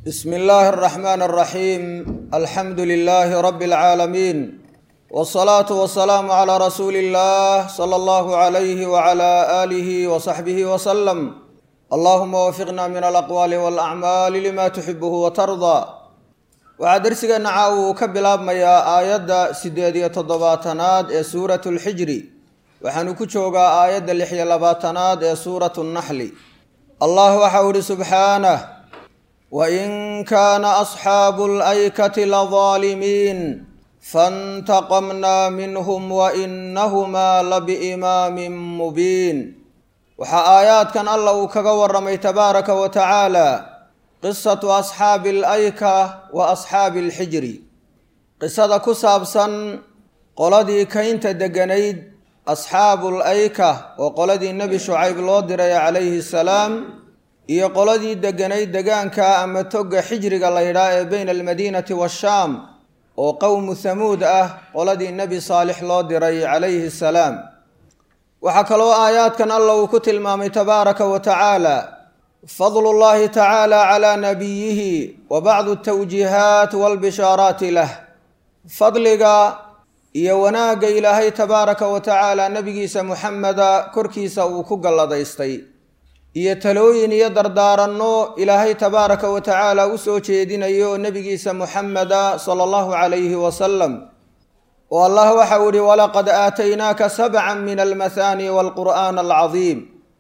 bsm illaahi الرaxmaan الraxiim alxamdu lilaahi rabi اlcaalamiin wالsalaatu wasalaamu calىa rasuuli اllah slى allahu عalayhi wعalى aalihi wصaxbihi wslm allahuma wafiqna min alaqwaali wاlacmaali lima tuxibuhu watardaa waxaa dersigeenna caawa uu ka bilaabmayaa aayadda sideed iyo toddobaatanaad ee suuratu اlxijri waxaanu ku joogaa aayadda lix iyo labaatanaad ee suuratu اnnaxli allah waxau ihi subxaanah wain kaana asxaabu alaykati ladaalimiin faاntaqamnaa minhum wainahumaa labiimaamin mubiin waxaa aayaadkan alla uu kaga waramay tabaaraka wa tacaala qisatu asxaabi alayka wa asxaabi alxijri qisada ku saabsan qoladii kaynta deganayd asxaabu layka oo qoladii nebi shucayb loo diray calayhi salaam iyo qoladii deganayd degaanka ama toga xijriga la ydhaa ee beyna almadiinati waashaam oo qowmu hamuud ah qoladii nebi saalix loo diray calayhi salaam waxaa kaloo aayaadkan alla uu ku tilmaamay tabaaraka wa tacaala fadlu llahi tacaala calaa nabiyihi wa bacdu tawjiihaat walbishaaraati lah fadliga iyo wanaagga ilaahay tabaaraka wa tacaala nebigiisa muxameda korkiisa uu ku galladaystay iyo talooyin iyo dardaaranno ilaahay tabaaraka wa tacaala u soo jeedinayo oo nebigiisa muxameda sala allahu calayhi wasalam oo allah waxau ihi walaqad aataynaaka sabcan min almathaani walqur'aan alcadiim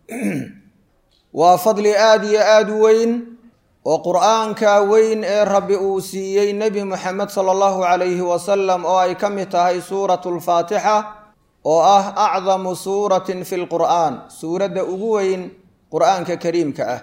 waa fadli aada iyo aada u weyn oo qur'aanka weyn ee rabbi uu siiyey nebi muxamed sala allahu calayhi wasalam oo ay ka mid tahay suuratu lfaatixa oo ah acdamu suuratin fi lqur'aan suuradda ugu weyn qur'aanka kariimka ah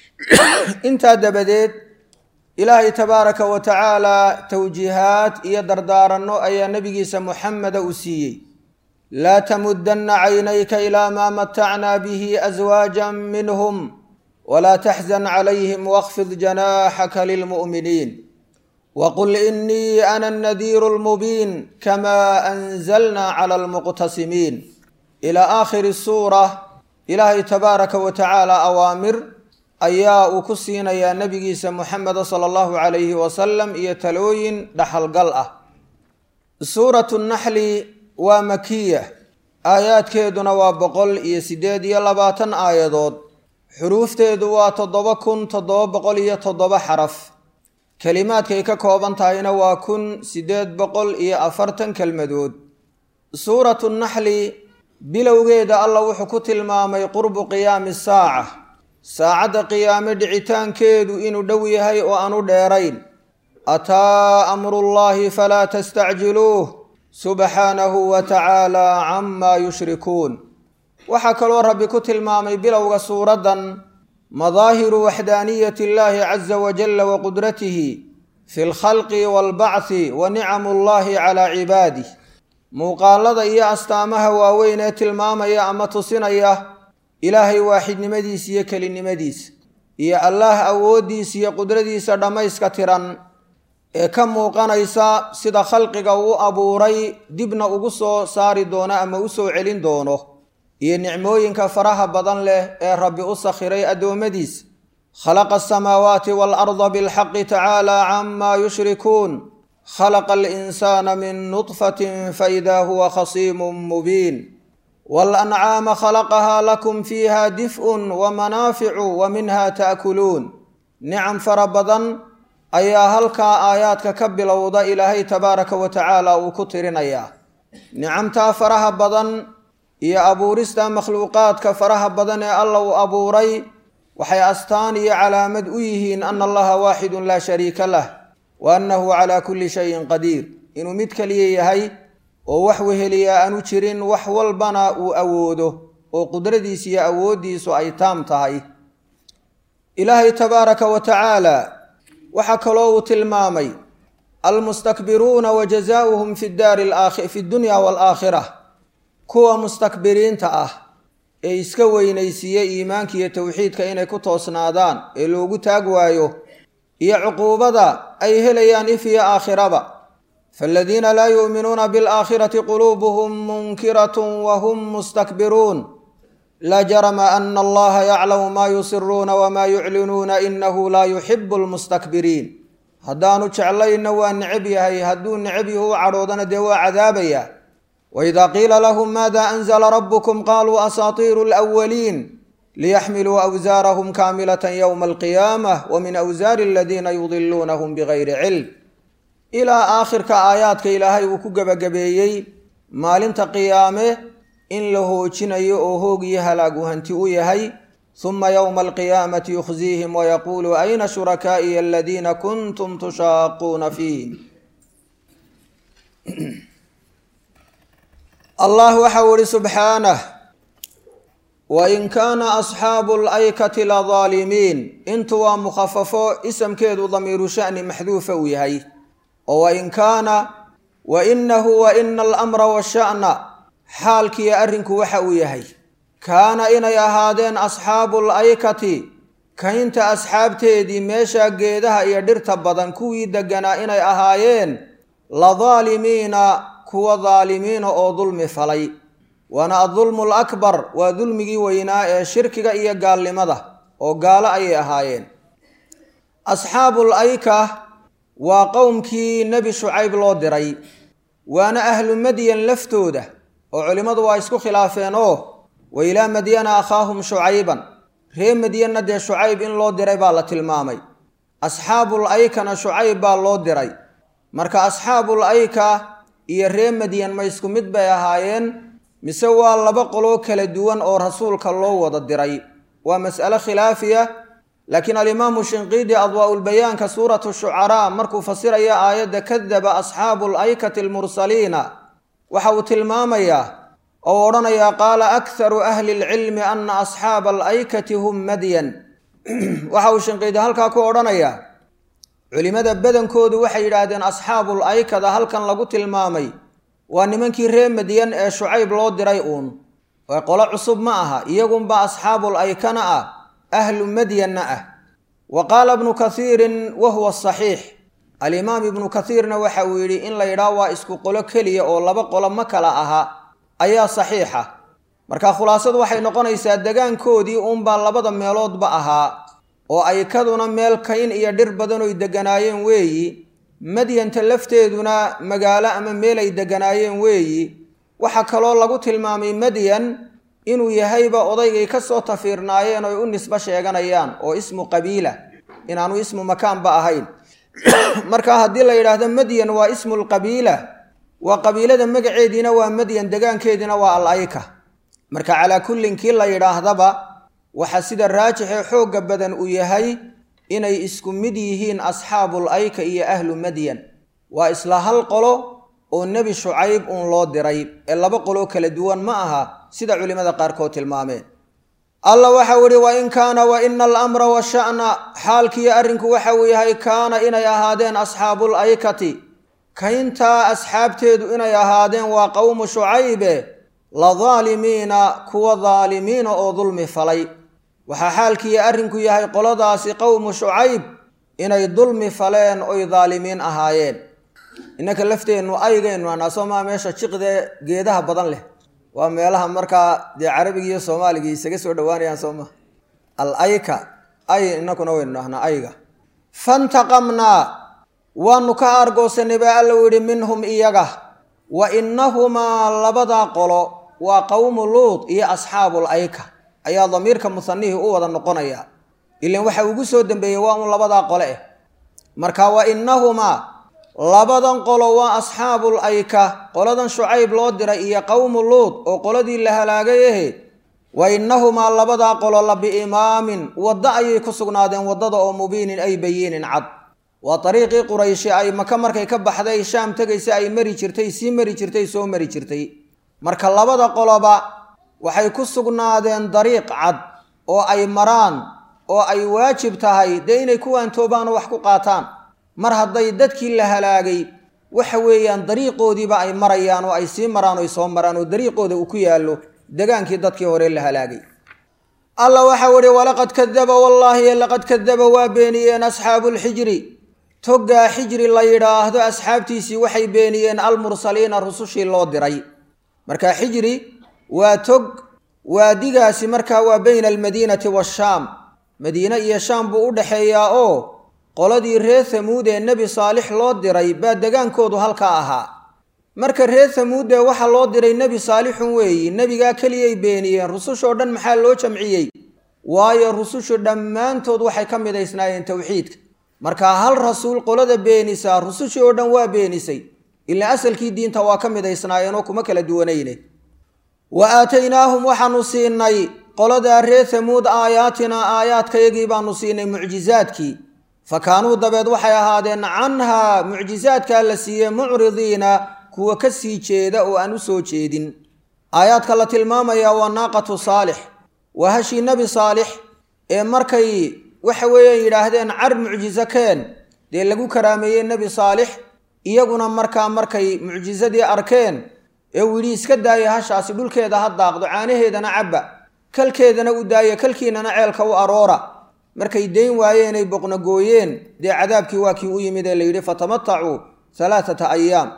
intaa dabadeed ilaahay tabaaraka wa tacaala towjiihaad iyo dardaaranno ayaa nebigiisa muxameda uu siiyey laa tamudanna caynayka ilaa maa matacnaa bihi aswaaja minhum walaa taxzan calayhim waqfid janaaxaka lilmu'miniin waqul inii ana annadiiru lmubiin kamaa anzalna cala almuqtasimiin ilaa aakhiri suura ilaahay tabaaraka wa tacaala awaamir ayaa uu ku siinayaa nebigiisa muxameda sala allahu calayhi wasalam iyo talooyin dhaxalgal ah suuratu naxli waa makiya aayaadkeeduna waa boqol iyo siddeed iyo labaatan aayadood xuruufteedu waa toddoba kun toddoba boqol iyo toddoba xaraf kelimaadkay ka kooban tahayna waa kun siddeed boqol iyo afartan kelmadood suuratu naxli bilowgeeda alla wuxuu ku tilmaamay qurbu qiyaami saaca saacadda qiyaame dhicitaankeedu inuu dhow yahay oo aanu dheerayn ataa amrullaahi falaa tastacjiluuh subxaanahu wa tacaala camaa yushrikuun waxaa kaloo rabbi ku tilmaamay bilowga suuraddan madaahiru waxdaaniyati illaahi caza wajalla wa qudratihi fi lkhalqi waalbacthi wa nicamu llahi calaa cibaadih muuqaalada iyo astaamaha waaweyn ee tilmaamaya ama tusinaya ilaahay waaxidnimadiisa iyo kelinimadiisa iyo allaah awooddiisa iyo qudradiisa dhammayska tiran ee ka muuqanaysa sida khalqiga uu abuuray dibna ugu soo saari doono ama u soo celin doono iyo nicmooyinka faraha badan leh ee rabbi u sakhiray addoommadiisa khalaqa asamaawaati waalarda bilxaqi tacaala camaa yushrikuun khalaqa alinsaana min nudfatin faida huwa khasiimun mubiin waalancaama khalaqahaa lakum fiiha dif'un wa manaaficu wa minha ta'kuluun nicam fara badan ayaa halkaa aayaadka ka bilowda ilaahay tabaaraka wa tacaala uu ku tirinayaa nicamtaa faraha badan iyo abuurista makhluuqaadka faraha badan ee alla uu abuuray waxay astaan iyo calaamad u yihiin ana allaha waaxidun laa shariika lah wa annahu calaa kulli shayin qadiir inuu mid keliya yahay oo wax weheliyaa aanu jirin wax walbana uu awoodo oo qudradiisa iyo awooddiisu ay taam tahay ilaahay tabaaraka wa tacaala waxaa kaloo uu tilmaamay almustakbiruuna wa jazaauhum fi daari fi dunya waalaakhira kuwa mustakbiriinta ah ee iska weynaysiiya iimaanka iyo towxiidka inay ku toosnaadaan ee loogu taag waayo iyo cuquubada ay helayaan if iyo aakhiraba faaladiina laa yu'minuuna bilaakhirati quluubuhum munkiratun wa hum mustakbiruun laa jarama ana allaha yaclamu maa yusiruuna wamaa yuclinuuna inahu laa yuxibu lmustakbiriin haddaanu jeclayna waa necab yahay hadduu necab yahu u cadhoodana dee waa cadaabaya waidaa qiila lahum maada anzla rabbukum qaluu asaatiiru lwaliin liyaxmiluu awsaarahum kaamilata ywma alqiyaamah wamin awsaari aladiina yudiluunahum bigayri cilm ilaa aakhirka aayaadka ilaahay uu ku gebagabeeyey maalinta qiyaame in la hoojinayo oo hoog iyo halaagu hanti u yahay huma ywma alqiyaamati yukhziihim wayaquulu ayna shurakaa'iya aladiina kuntum tushaaquuna fiihim allah waxau ihi subxaanah wain kaana asxaabu laykati ladaalimiin intu waa mukhafafo isamkeedu damiiru shani maxduufa uu yahay oo wain kaana wa inahu wa ina alamra washa'na xaalkiiyo arrinku waxa uu yahay kaana inay ahaadeen asxaabu laykati kaynta asxaabteedii meesha geedaha iyo dhirta badan kuwii deganaa inay ahaayeen ladaalimiina kuwa daalimiina oo dulmi falay waana adulmu alakbar waa dulmigii weynaa ee shirkiga iyo gaalnimada oo gaalo ayay ahaayeen asxaabul ayka waa qowmkii nebi shucayb loo diray waana ahlu madyan laftooda oo culimmadu waa isku khilaafeen oo wa ilaa madyana akhaahum shucayban ree madyanna dee shucayb in loo diray baa la tilmaamay asxaabul aykana shucayb baa loo diray marka asxaabul ayka iyo ree madyan ma isku mid bay ahaayeen mise waa laba qoloo kala duwan oo rasuulka loo wada diray waa mas'ale khilaafiya laakiin alimaamu shinqiidi adwaa-ulbayaanka suuratu shucaraa markuu fasiraya aayadda kadaba asxaabu laykati almursaliina waxa uu tilmaamayaa oo odhanayaa qaala akharu ahli lcilmi ana asxaaba alaykati hum madyan waxa uu shinqiidi halkaa ku odhanayaa culimmada badankoodu waxay yidhaahdeen asxaabul aykada halkan lagu tilmaamay waa nimankii ree madyan ee shucayb loo diray uun ee qolo cusub ma aha iyagunba asxaabul aykana ah ahlu madyanna ah wa qaala ibnu kathiirin wa huwa saxiix alimaam ibnu kathiirna waxa uu yidhi in la yidhaah waa isku qolo keliya oo laba qolo ma kala aha ayaa saxiixa marka khulaasadu waxay noqonaysaa degaankoodii uunbaa labada meeloodba ahaa oo aykaduna meel kayn iyo dhir badan oy deganaayeen weeyi madyanta lafteeduna magaalo ama meel ay deganaayeen weeyi waxaa kaloo lagu tilmaamay madyan inuu yahayba odaygay ka soo tafiirnaayeen oy u nisbo sheeganayaan oo ismu qabiila inaanu ismu makaanba ahayn marka haddii la yidhaahdo madyan waa ismulqabiila waa qabiilada magaceediina waa madyan degaankeediina waa al ayka marka calaa kullin kii la yidhaahdaba waxaa sida raajixee xoogga badan uu yahay inay isku mid yihiin asxaabul ayka iyo ahlu madyan waa isla hal qolo oo nebi shucayb uun loo diray ee laba qoloo kala duwan ma aha sida culimmada qaarkood tilmaameen alla waxau idhi wa in kaana wa ina alamra washa'na xaalkiiyo arrinku waxa uu yahay kaana inay ahaadeen asxaabul aykati kayntaa asxaabteedu inay ahaadeen waa qowmu shucaybe la daalimiina kuwa daalimiina oo dulmi falay waxaa xaalkiiyo arrinku yahay qoladaasi qowmu shucayb inay dulmi faleen oy daalimiin ahaayeen innaka lafteennu aygaynu anaa soomaa meesha jiqdee geedaha badan leh waa meelaha markaa dee carabiga iyo soomaaliga isaga soo dhowaanayaan sooma al ayka ay inakuna waynu dhahnaa ayga fantaqamnaa waanu ka aargoosanay baa alla u yidhi minhum iyaga wa innahumaa labadaa qolo waa qowmu luud iyo asxaabul ayka ayaa damiirka musanihii u wada noqonaya ilan waxa ugu soo dambeeyey waa un labadaa qole eh marka wa innahumaa labadan qolo waa asxaabul ayka qoladan shucayb loo diray iyo qowmu luud oo qoladii la halaagay ahe wa innahumaa labadaa qolo la biimaamin waddo ayay ku sugnaadeen waddada oo mubiinin ay bayiinin cad waa dariiqii qurayshi ay maka markay ka baxday shaam tegaysa ay mari jirtay sii mari jirtay soo mari jirtay marka labada qoloba waxay ku sugnaadeen dariiq cad oo ay maraan oo ay waajib tahay dee inay ku waantoobaan oo wax ku qaataan mar hadday dadkii la halaagay waxa weeyaan dariiqoodiiba ay marayaan oo ay sii maraan oy soo maraan oo dariiqooda uu ku yaallo degaankii dadkii hore la halaagay alla waxau ihi walaqad kadaba wallaahi laqad kadaba waa beeniyeen asxaabuulxijri toggaa xijri la yidhaahdo asxaabtiisii waxay beeniyeen almursaliina rusushii loo diray marka xijri waa tog waadigaasi markaa waa bayna almadiinati waashaam madiine iyo shaam buu u dhexeeyaa oo qoladii reer hamuud ee nebi saalix loo diray baa degaankoodu halkaa ahaa marka reer hamuudee waxaa loo diray nebi saalixun weeyi nebigaa keliyay beeniyeen rusushoo dhan maxaa loo jamciyey waayo rusushu dhammaantood waxay ka midaysnaayeen towxiidka markaa hal rasuul qolada beenisaa rusushii oo dhan waa beenisay ilaa asalkii diinta waa ka midaysnaayeenoo kuma kala duwanayne wa aataynaahum waxaanu siinay qoladaa reer hamuud aayaatinaa aayaadkayagii baanu siinay mucjizaadkii fa kaanuu dabeed waxay ahaadeen canhaa mucjizaadkaa la siiyey mucridiina kuwa ka sii jeeda oo aan u soo jeedin aayaadka la tilmaamayaa waa naaqatu saalix waa hashii nebi saalix ee markay waxa weeyaan yidhaahdeen car mucjiso keen dee lagu karaameeyey nebi saalix iyaguna markaa markay mucjisadii arkeen ee uu yidhi iska daaya hashaasi dhulkeeda ha daaqdo caanaheedana cabba kalkeedana u daaya kalkiinana ceelka u aroora markay dayn waayeenay boqnogooyeen dee cadaabkii waa kii u yimid ee la yidhi fatamatacuu halaathata ayaam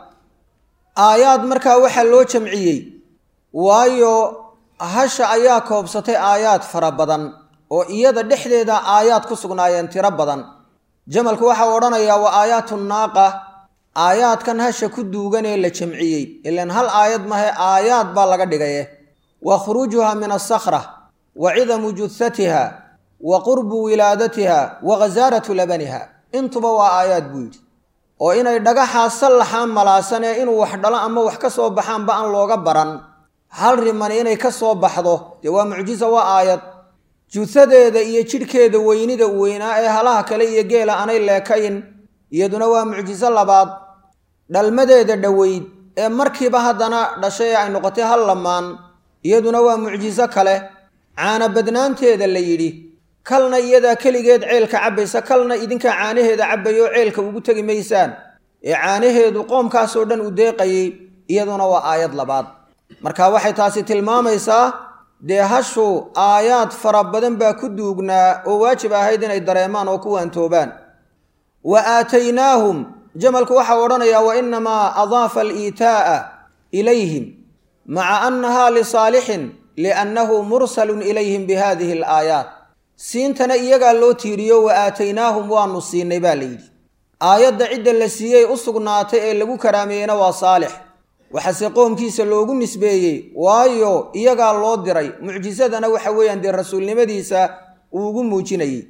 aayaad markaa waxaa loo jamciyey waayo hasha ayaa koobsatay aayaad fara badan oo iyada dhexdeeda aayaad ku sugnaayeen tiro badan jamalku waxau odhanayaa waa aayaatu naaqa aayaadkan hasha ku duugan ee la jamciyey ilan hal aayad mahe aayaad baa laga dhigaye wa khuruujuha min asakra wa cidamu juhatiha wa qurbu wilaadatiha wa ghasaaratu labaniha intuba waa aayaad buu yidhi oo inay dhagaxaa sallaxaan malaasanee inuu wax dhalo ama wax ka soo baxaanba aan looga baran hal riman inay ka soo baxdo dee waa mucjiza waa aayad juhadeeda iyo jidhkeeda weynida weynaa ee halaha kale iyo geela aanay leekayn iyaduna waa mucjiso labaad dhalmadeeda dhoweyd ee markiiba haddana dhashay ee ay noqotay hal lamaan iyaduna waa mucjiso kale caana badnaanteeda la yidhi kalna iyadaa keligeed ceelka cabbaysa kalna idinkaa caanaheeda cabbayoo ceelka ugu tegi maysaan ee caanaheedu qoomkaasoo dhan u deeqayay iyaduna waa aayad labaad marka waxay taasi tilmaamaysaa dee hashu aayaad fara badan baa ku duugnaa oo waajib ahayd inay dareemaan oo ku waantoobaan wa aataynaahum jamalku waxau odhanayaa wa inamaa adaafa aliitaa'a ilayhim maca annahaa lisaalixin liannahu mursalun ilayhim bihadihi alaayaat siintana iyagaa loo tiiriyo wa aataynaahum waanu siinay baa layidhi aayadda cidda la siiyey u sugnaatay ee lagu karaameeyeyna waa saalix waxaase qoomkiisa loogu nisbeeyey waayo iyagaa loo diray mucjisadana waxa weeyaan dee rasuulnimadiisa uu ugu muujinayey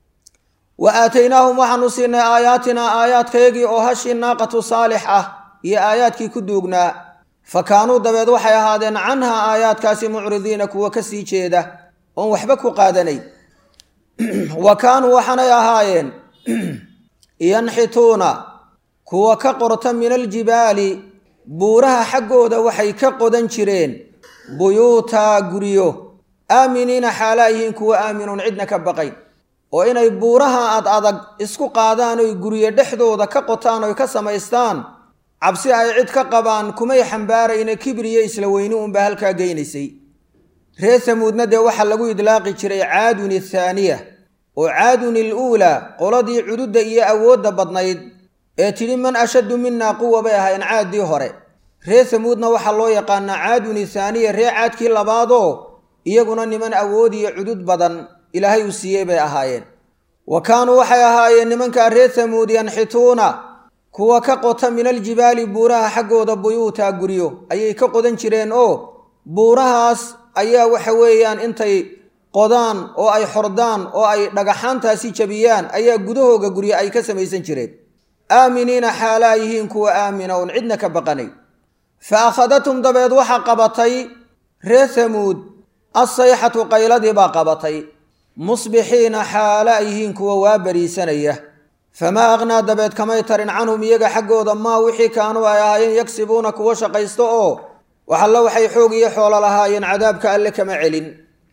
wa aataynaahum waxaanu siinay aayaatinaa aayaadkayagii oo hashii naaqatu saalix ah iyo aayaadkii ku duugnaa fa kaanuu dabeed waxay ahaadeen canhaa aayaadkaasi mucridiina kuwa ka sii jeeda oon waxba ku qaadanay wa kaanuu waxaanay ahaayeen yanxituuna kuwa ka qorta min aljibaali buuraha xaggooda waxay ka qodan jireen buyuutaa guryo aaminiina xaalaa yihiin kuwa aaminuun cidna ka baqayn oo inay buuraha ad adag isku qaadaan oy guryo dhexdooda ka qotaan oy ka samaystaan cabsi ay cid ka qabaan kumay xambaarayna kibriyo isla weyni unbaa halkaa geynaysay reer hamuudna dee waxaa lagu idlaaqi jiray caadun athaaniya oo caadun iluulaa qoladii cududda iyo awoodda badnayd ee tidhi man ashaddu minaa quwa bay ahayn caaddii hore reer hamuudna waxaa loo yaqaanaa caadun ithaaniya ree caadkii labaadoo iyaguna niman awood iyo cudud badan ilaahay uu siiyey bay ahaayeen wa kaanuu waxay ahaayeen nimankaa reer hamuud yanxituuna kuwa ka qota min aljibaali buuraha xaggooda buyuutaa guryo ayay ka qodan jireen oo buurahaas ayaa waxa weeyaan intay qodaan oo ay xordaan oo ay dhagaxaantaasi jabiyaan ayaa gudahooga guryo ay ka samaysan jireen aaminiina xaalaa yihiin kuwa aamina oon cidna ka baqanay fa akhadathum dabeed waxaa qabatay reer hamuud assayxatu qayladii baa qabatay musbixiina xaala yihiin kuwa waa bariisanaya famaa aqhnaa dabeed kamay tarin canhum iyaga xaggooda maa wixii kaanuu ay ahaayeen yagsibuuna kuwa shaqaysto oo waxalla waxay xoog iyo xoolo lahaayeen cadaabka alle kama celin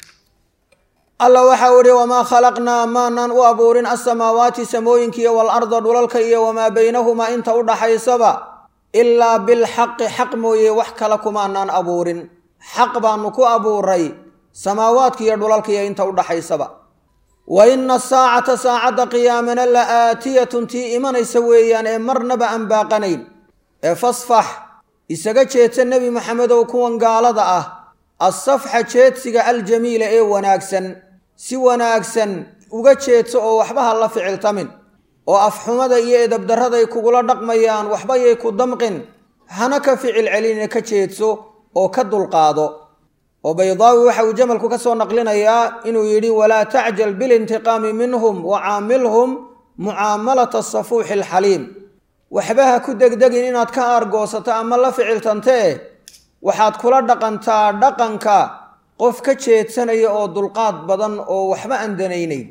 alla waxau idhi wamaa khalaqnaa maanaan u abuurin alsamaawaati samooyinkiiyo waalarda dhulalka iyo wamaa baynahumaa inta u dhaxaysaba ilaa bilxaqi xaq mooye wax kale kumaanaan abuurin xaq baanu ku abuuray samaawaadkiiyo dhulalkaiyo inta u dhaxaysaba wa ina asaacata saacadda qiyaamana la aatiyatun tii imanaysa weeyaan ee marnaba aan baaqanayn ee fasfax isaga jeedsa nebi maxamedow kuwan gaalada ah assafxa jeedsiga aljamiila ee wanaagsan si wanaagsan uga jeedso oo waxba ha la ficiltamin oo afxumada iyo edabdarraday kugula dhaqmayaan waxba yay ku damqin hana ka ficil celine ka jeedso oo ka dulqaado oo baydaawi waxa uu jamalku ka soo naqlinayaa inuu yidhi walaa tacjal bilintiqaami minhum wa caamilhum mucaamalata asafuuxi alxaliim waxba ha ku degdegin inaad ka aargoosato ama la ficiltantee waxaad kula dhaqantaa dhaqanka qof ka jeedsanaya oo dulqaad badan oo waxba aan danaynayn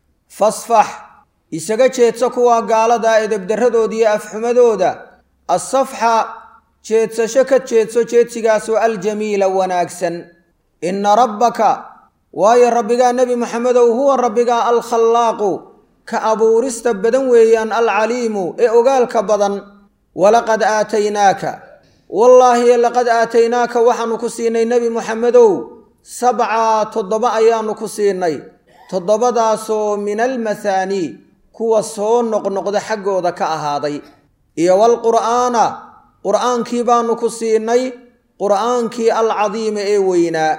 fasfax isaga jeedso kuwa gaalada edebdarradooda iyo afxumadooda assafxa jeedsasho ka jeedso jeedsigaasoo aljamiila wanaagsan inna rabbaka waayo rabbigaa nebi maxamedow huwa rabbigaa alkhallaaqu ka abuurista badan weeyaan alcaliimu ee ogaalka badan walaqad aataynaaka wallaahi laqad aataynaaka waxaanu ku siinay nebi muxamedow sabcaa toddoba ayaanu ku siinay toddobadaasoo min almathaanii kuwa soo noqnoqda xaggooda ka ahaaday iyo walqur'aana qur'aankii baanu ku siinay qur'aankii alcadiima ee weynaa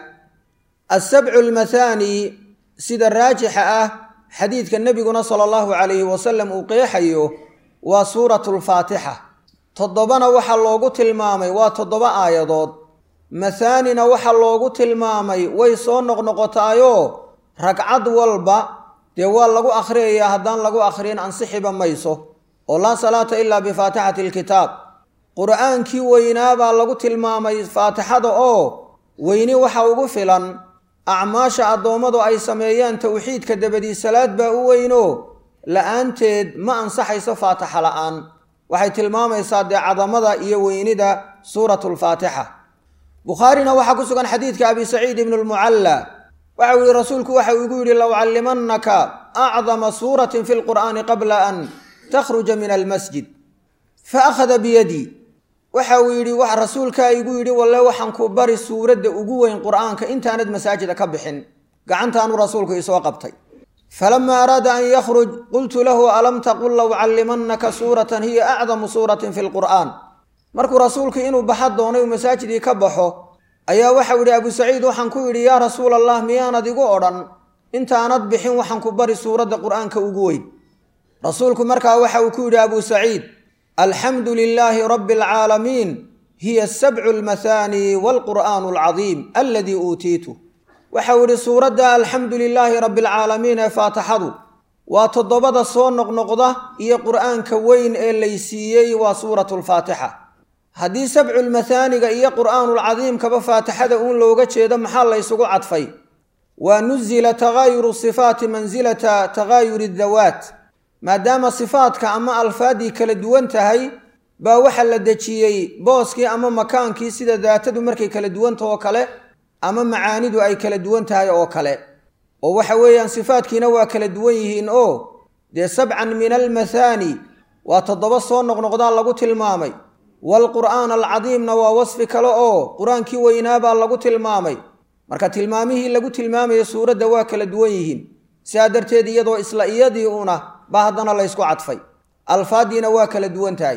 asabcu almathaani sida raajixa ah xadiidka nebiguna sala allahu calayhi wasalam uu qeexayo waa suuratu lfaatixa toddobana waxaa loogu tilmaamay waa toddoba aayadood mathaanina waxaa loogu tilmaamay way soo noqnoqotaayoo ragcad walba dee waa lagu akhriyayaa haddaan lagu akhriyin ansixiba mayso oo laa salaata ilaa bifaatixati alkitaab qur'aankii weynaa baa lagu tilmaamay faatixada oo weyni waxa ugu filan acmaasha addoommadu ay sameeyaan towxiidka dabadii salaad baa u weyno la-aanteed ma ansaxayso faatixa la'aan waxay tilmaamaysaa dee cadamada iyo weynida suuratu lfaatixa bukhaarina waxaa ku sugan xadiidka abi saciid ibnu lmucalla waxa uu yihi rasuulku waxa uu igu yidhi lowcallimannaka acdama suuratin fi lqur'aani qabla an takhruja min almasjid fa akhada biyadii waxa uu yidhi rasuulkaa igu yidhi walle waxaan ku bari suuradda ugu weyn qur'aanka intaanad masaajida ka bixin gacantaanu rasuulku isoo qabtay falama araada an yakhruj qultu lahu alam taqul lowcallimannaka suuratan hiya acdamu suuratin fi lqur'aan markuu rasuulku inuu baxa doonay uu masaajidii ka baxo ayaa waxau yidhi abu saciid waxaan ku yidhi yaa rasuul allah miyaanad igu odhan intaanad bixin waxaan ku bari suuradda qur'aanka ugu weyn rasuulku markaa waxa uu ku yidhi abu saciid alxamdu lilaahi rabbi alcaalamiin hiya sabcu almathaani waalqur'aanu alcadiim aladii uutiitu waxau yidhi suuradda alxamdu lilaahi rabbi alcaalamiin ee faatixadu waa toddobada soo noqnoqda iyo qur'aanka weyn ee laysiiyey waa suuratu lfaatixa haddii sabculmathaaniga iyo qur'aanulcadiimkaba faatixada uun looga jeedo maxaa la ysugu cadfay waa nuzila taghaayuru sifaati mansilata taghaayuri dawaat maadaama sifaadka ama alfaaddii kala duwan tahay baa waxa la dejiyey booskii ama makaankii sida daatadu markay kala duwanta oo kale ama macaanidu ay kala duwan tahay oo kale oo waxa weeyaan sifaadkiina waa kala duwan yihiin oo dee sabcan min almathaani waa toddoba soo noqnoqdaa lagu tilmaamay waalqur'aan alcadiimna waa wasfi kale oo qur-aankii weynaabaa lagu tilmaamay marka tilmaamihii lagu tilmaamaya suuradda waa kala duwan yihiin sidaa darteed iyadoo isla iyadii una baa haddana laysku cadfay alfaaddiina waa kala duwan tahay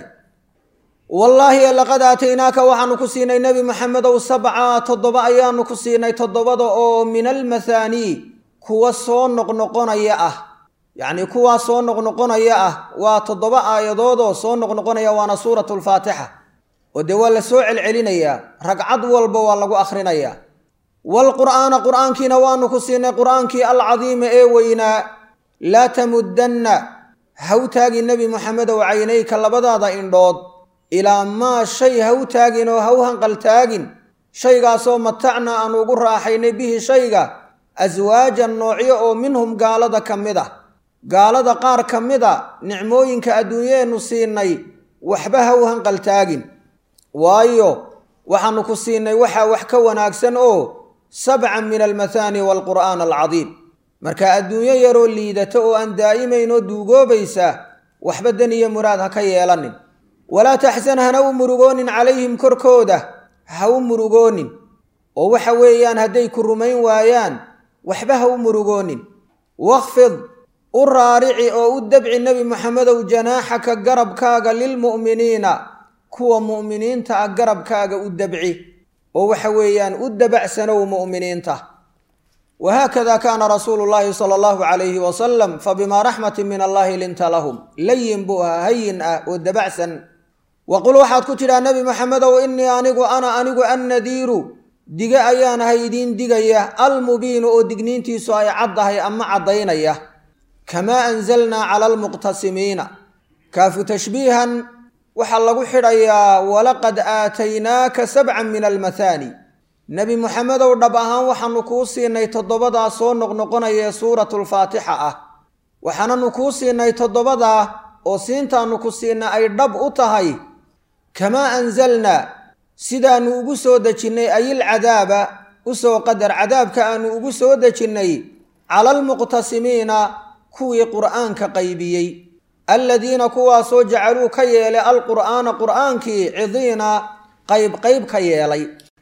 wallaahi laqad aataynaaka waxaanu ku siinay nebi maxamedow sabca toddoba ayaanu ku siinay toddobada oo min almathaanii kuwa soo noqnoqonaya ah yacnii kuwaa soo noqnoqonaya ah waa toddoba aayadoodoo soo noqnoqonaya waana suuratu lfaatixa oo dee waa la soo celcelinayaa ragcad walba waa lagu akhrinayaa waalqur'aana qur'aankiina waanu ku siinay qur'aankii alcadiima ee weynaa laa tamuddanna haw taagi nebi moxamedow caynayka labadaada indhood ilaa maa shay haw taagin oo haw hanqal taagin shaygaasoo matacna aanu ugu raaxaynay bihi shayga aswaajan noocyo oo minhum gaalada ka mid ah gaalada qaar ka mid a nicmooyinka adduunyeennu siinay waxba haw hanqal taagin waayo waxaanu ku siinay waxaa wax ka wanaagsan oo sabcan min almathaani waalqur'aan alcadiim marka adduunyo yaroo liidata oo aan daa'imayn oo duugoobaysa waxba dan iyo muraad ha ka yeelanin walaa taxsan hana u murugoonin calayhim korkooda ha u murugoonin oo waxa weeyaan hadday ku rumayn waayaan waxba ha u murugoonin wakfid u raarici oo u dabci nebi moxamedow janaaxaka garabkaaga lilmu'miniina kuwa mu'miniinta ah garabkaaga u dabci oo waxa weeyaan u dabacsanow mu'miniinta wahaakada kaana rasuulu llaahi sala allahu calayhi wasalam fabimaa raxmatin min allahi linta lahum layin buu ahaa hayin ah oo dabacsan waqul waxaad ku tidhaa nebi maxamedow innii anigu ana anigu annadiiru dige ayaan ahay idiin digaya almubiinu oo digniintiisu ay caddahay ama caddaynaya kamaa anzalnaa cala almuqtasimiina kaafu tashbiihan waxaa lagu xidhayaa walaqad aataynaaka sabcan min almathaani nebi muxamedow dhab ahaan waxaanu kuu siinay toddobadaa soo noqnoqonaya ee suuratulfaatixa ah waxaananu kuu siinay toddobadaa oo siintaannu ku siinay ay dhab u tahay kamaa anzalnaa sidaannu ugu soo dejinnay ayil cadaaba u soo qadar cadaabka aanu ugu soo dejinnay cala almuqtasimiina kuwii qur'aanka qaybiyey alladiina kuwaasoo jacaluu ka yeelay alqur'aana qur'aankii cidiina qayb qayb ka yeelay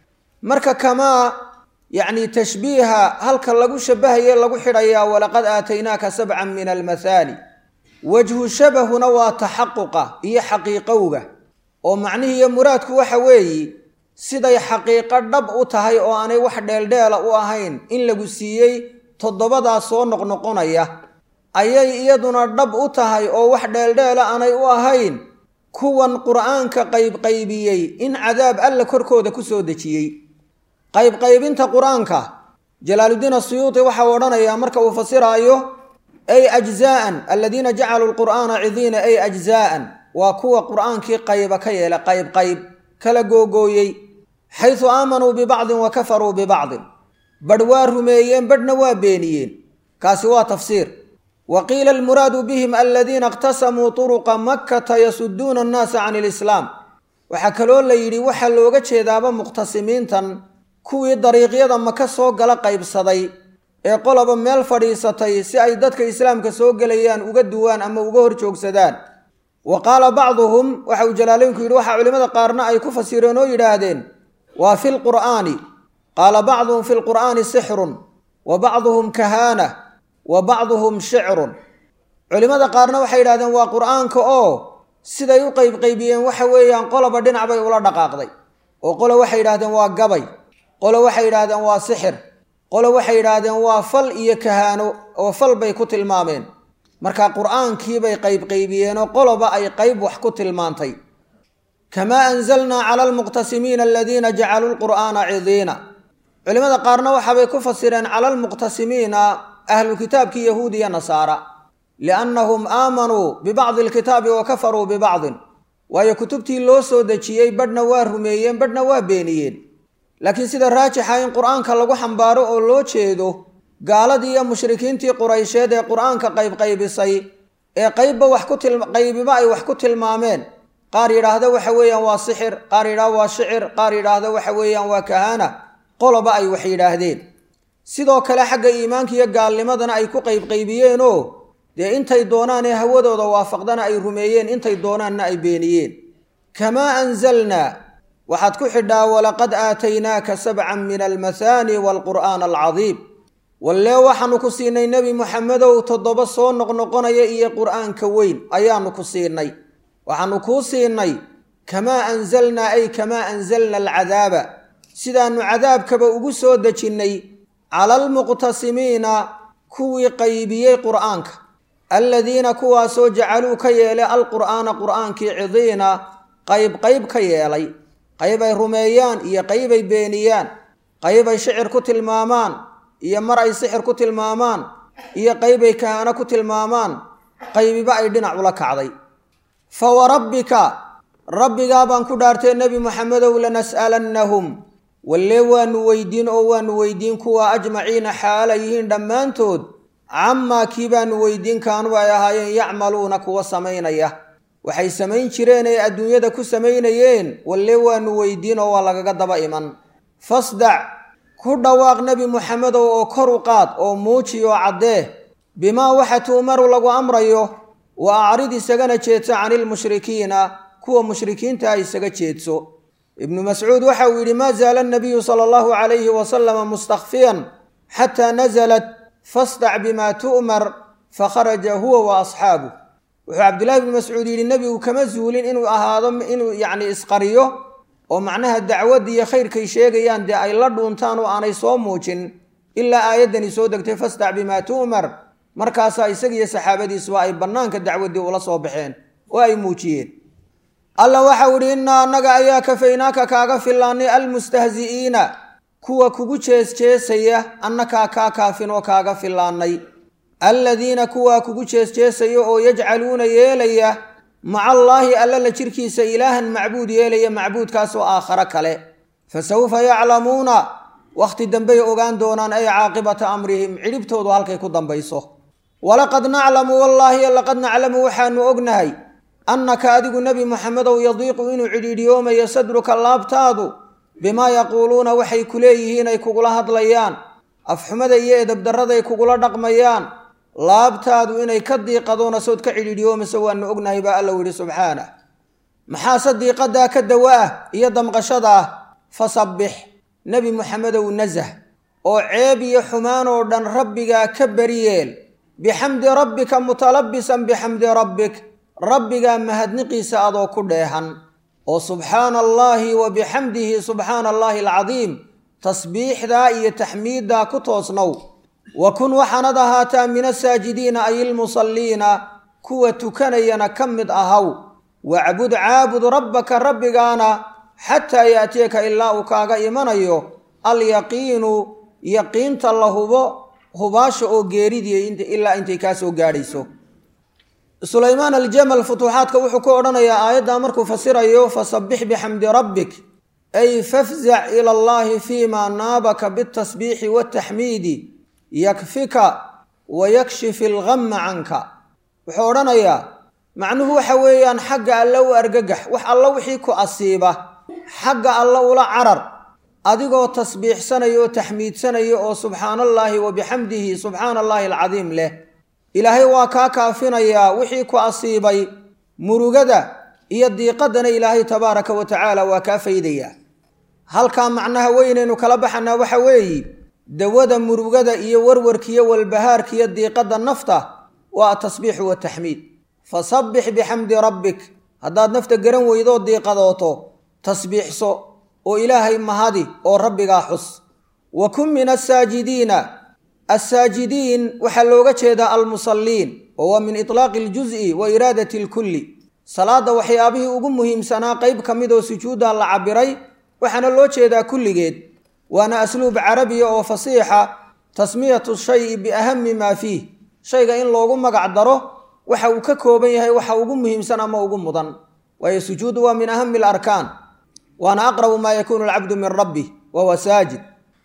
marka kamaa yacni tashbiiha halka lagu shabahaye lagu xidhayaa walaqad aataynaaka sabcan min almathaani wajhu shabahuna waa taxaquqa iyo xaqiiqowga oo macnihii iyo muraadku waxa weeye siday xaqiiqo dhab u tahay oo aanay wax dheeldheela u ahayn in lagu siiyey toddobadaas soo noqnoqonaya ayay iyaduna dhab u tahay oo wax dheeldheela aanay u ahayn kuwan qur'aanka qaybqaybiyey in cadaab alla korkooda ku soo dejiyey qaybqaybinta qur-aanka jalaaluddiin asuyuuti waxau odhanayaa marka uu fasiraayo ay ajzaa'an aladiina jacaluu lqur'aana cidiina ay ajzaa'an waa kuwa qur'aankii qayba ka yeela qayb qayb kala googooyey xaysu aamanuu bibacdin wa kafaruu bibacdin badh waa rumeeyeen badhna waa beeniyeen kaasi waa tafsiir wa qiila almuraadu bihim aladiina iqtasamuu turuqa makkata yasuduuna annaasa can ilislaam waxaa kaloo la yidhi waxaa looga jeedaaba muqhtasimiintan kuwii dariiqyada maka soo gala qaybsaday ee qoloba meel fadhiisatay si ay dadka islaamka soo gelayaan uga duwaan ama uga hor joogsadaan wa qaala bacduhum waxa uu jalaaleynku yidhi waxaa culimmada qaarna ay ku fasireen oo yidhaahdeen waa fi lqur'aani qaala bacduhum fi lqur'aani sixrun wa bacduhum kahaana wa bacduhum shicrun culimmada qaarna waxay yidhahdeen waa qur'aanka oo siday u qaybqaybiyeen waxa weeyaan qoloba dhinac bay ula dhaqaaqday oo qolo waxay yidhahdeen waa gabay qolo waxay yidhaahdeen waa sixir qolo waxay yidhaahdeen waa fal iyo kahaano oo fal bay ku tilmaameen marka qur'aankiibay qaybqaybiyeenoo qoloba ay qayb wax ku tilmaantay kamaa anzalnaa cala almuqtasimiina aladiina jacaluu lqur'aana cidiina culimmada qaarna waxaabay ku fasireen cala almuqtasimiina ahlu kitaabkii yahuud iyo nasaara liannahum aamanuu bibacdi alkitaabi wa kafaruu bibacdin waayo kutubtii loo soo dejiyey badhna waa rumeeyeen badhna waa beeniyeen laakiin sida raajixa in qur'aanka lagu xambaaro oo loo jeedo gaaladii iyo mushrikiintii quraysheed ee qur'aanka qaybqaybisay ee qaybba wax ku qaybiba ay wax ku tilmaameen qaar yidhaahda waxa weeyaan waa sixir qaar yidhahda waa shicir qaar yidhaahda waxa weeyaan waa kahaana qoloba ay wax yidhaahdeen sidoo kale xagga iimaanka iyo gaalnimadana ay ku qaybqaybiyeenoo dee intay doonaan ee hawadooda waafaqdana ay rumeeyeen intay doonaanna ay beeniyeen kamaa anzalnaa waxaad ku xidhaa walaqad aataynaaka sabcan min almathaani waalqur'aana alcadiim wallee waxaanu ku siinay nebi muxamedow toddoba soo noqnoqonaya iyo qur'aanka weyn ayaanu ku siinay waxaanu kuu siinay kamaa anzalnaa ay kamaa anzalna alcadaaba sidaannu cadaabkaba ugu soo dejinnay cala almuqtasimiina kuwii qaybiyey qur'aanka aladiina kuwaasoo jacaluu ka yeelay alqur'aana qur'aankii cidiina qayb qayb ka yeelay qaybay rumeeyaan iyo qaybay beeniyaan qaybay shicir ku tilmaamaan iyo mar ay sixir ku tilmaamaan iyo qaybay kahaano ku tilmaamaan qaybiba ay dhinac ula kacday fa warabbika rabbigaa baan ku dhaartay nebi muxamedow lanas'alannahum wallee waanu weydiin oo waanu weydiin kuwa ajmaciina xaala yihiin dhammaantood camaa kii baanu weydiin kaanuu ay ahaayeen yacmaluuna kuwa samaynaya waxay samayn jireen ay adduunyada ku samaynayeen wallee waanu weydiin oo waa lagaga daba iman fasdac ku dhawaaq nebi muxamedow oo kor u qaad oo muuji oo caddee bimaa waxa tu'maru lagu amrayo wa acrid isagana jeedso cani lmushrikiina kuwa mushrikiintaa isaga jeedso ibnu mascuud waxa uu yidhi maa zaala anabiyu sala allahu calayhi wasalama mustakfiyan xataa nasalat fasdac bimaa tu'mar fakharaja huwa wa asxaabuh wuxuu cabdillahi bnu mascuud yidhi nebigu kama zuulin inuu ahaado inuu yacni isqariyo oo macnaha dacwadda iyo khayrkay sheegayaan dee ay la dhuuntaan oo aanay soo muujin ilaa aayaddani soo degtay fastac bimaa tu'mar markaasaa isagiiyo saxaabadiisuba ay bannaanka dacwaddii ula soo baxeen oo ay muujiyeen alla waxau idhi innaa annaga ayaa kafaynaaka kaaga fillaannay almustahzi'iina kuwa kugu jeesjeesaya annakaa kaa kaafin oo kaaga fillaannay alladiina kuwaa kugu jeesjeesaya oo yajcaluuna yeelaya maca allaahi alla la jirkiisa ilaahan macbuud yeelaya macbuudkaas oo aakhare kale fa sawfa yaclamuuna wakhti dambey ogaan doonaan ay caaqibata amrihim cidhibtoodu halkay ku dambayso walaqad naclamu wallaahi laqad naclamu waxaanu ognahay annaka adigu nebi moxamedow yadiiqu inuu cidhiidhiyoomayo sadruka laabtaadu bimaa yaquuluuna waxay ku leeyihiin ay kugula hadlayaan afxumada iyo edabdarraday kugula dhaqmayaan laabtaadu inay ka diiqadoona sood ka cidhiidhiyoomayso waanu ognahay baa alla yidhi subxaanah maxaase diiqadaa ka dawa ah iyo damqashada ah fasabbix nebi moxamedow nasah oo ceeb iyo xumaan oo dhan rabbigaa ka beriyeel bixamdi rabbika mutalabisan bixamdi rabbik rabbigaa mahadniqiisa adoo ku dheehan oo subxaana allaahi wa bixamdihi subxaana allaahi alcadiim tasbiixdaa iyo taxmiiddaa ku toosnow wa kun waxaanad ahaataa min asaajidiina ay ilmusalliina kuwa tukanayana ka mid ahaw wacbud caabud rabbaka rabbigaana xataa yaatiyaka ilaa uu kaaga imanayo alyaqiinu yaqiinta la hubo hubaasha oo geeridii ilaa intay kaa soo gaadhayso sulaymaan aljamal futuuxaadka wuxuu ku odhanayaa aayaddaa markuu fasirayo fasabbix bixamdi rabbik ay fafzac ila allaahi fiimaa naabaka bitasbiixi wataxmiidi yakfika wa yakshifi algamma canka wuxuu odhanayaa macnuhu waxa weeyaan xagga alle u argagax wax alla wixii ku asiiba xagga alle ula carar adigoo tasbiixsanaya oo taxmiidsanaya oo subxaanallaahi wa bixamdihi subxaana allaahi alcadiim leh ilaahay waa kaa kaafinayaa wixii ku asiibay murugada iyo diiqadana ilaahay tabaaraka wa tacaala waa kaa faydayaa halkaa macnaha weynaynu kala baxanaa waxa weeyi dawada murugada iyo warwarkiiyo walbahaarkiiyo diiqadda nafta waa atasbiixu wataxmiid fasabbix bixamdi rabbik haddaad nafta garan weydoo diiqadooto tasbiixso oo ilaahay mahadi oo rabbigaa xus wa kun min asaajidiina assaajidiin waxaa looga jeedaa almusalliin oo waa min itlaaqi aljuz'i wa iraadati alkulli salaadda waxyaabihii ugu muhiimsanaa qayb ka mid oo sujuudda la cabiray waxaana loo jeedaa kulligeed waana asluub carabiya oo fasiixa tasmiyatu shayi biahami maa fiih shayga in loogu magac daro waxa uu ka kooban yahay waxa ugu muhiimsan ama ugu mudan waayo sujuuddu waa min ahami alarkaan waana aqrabu maa yakuunu alcabdu min rabbih wahuwa saajid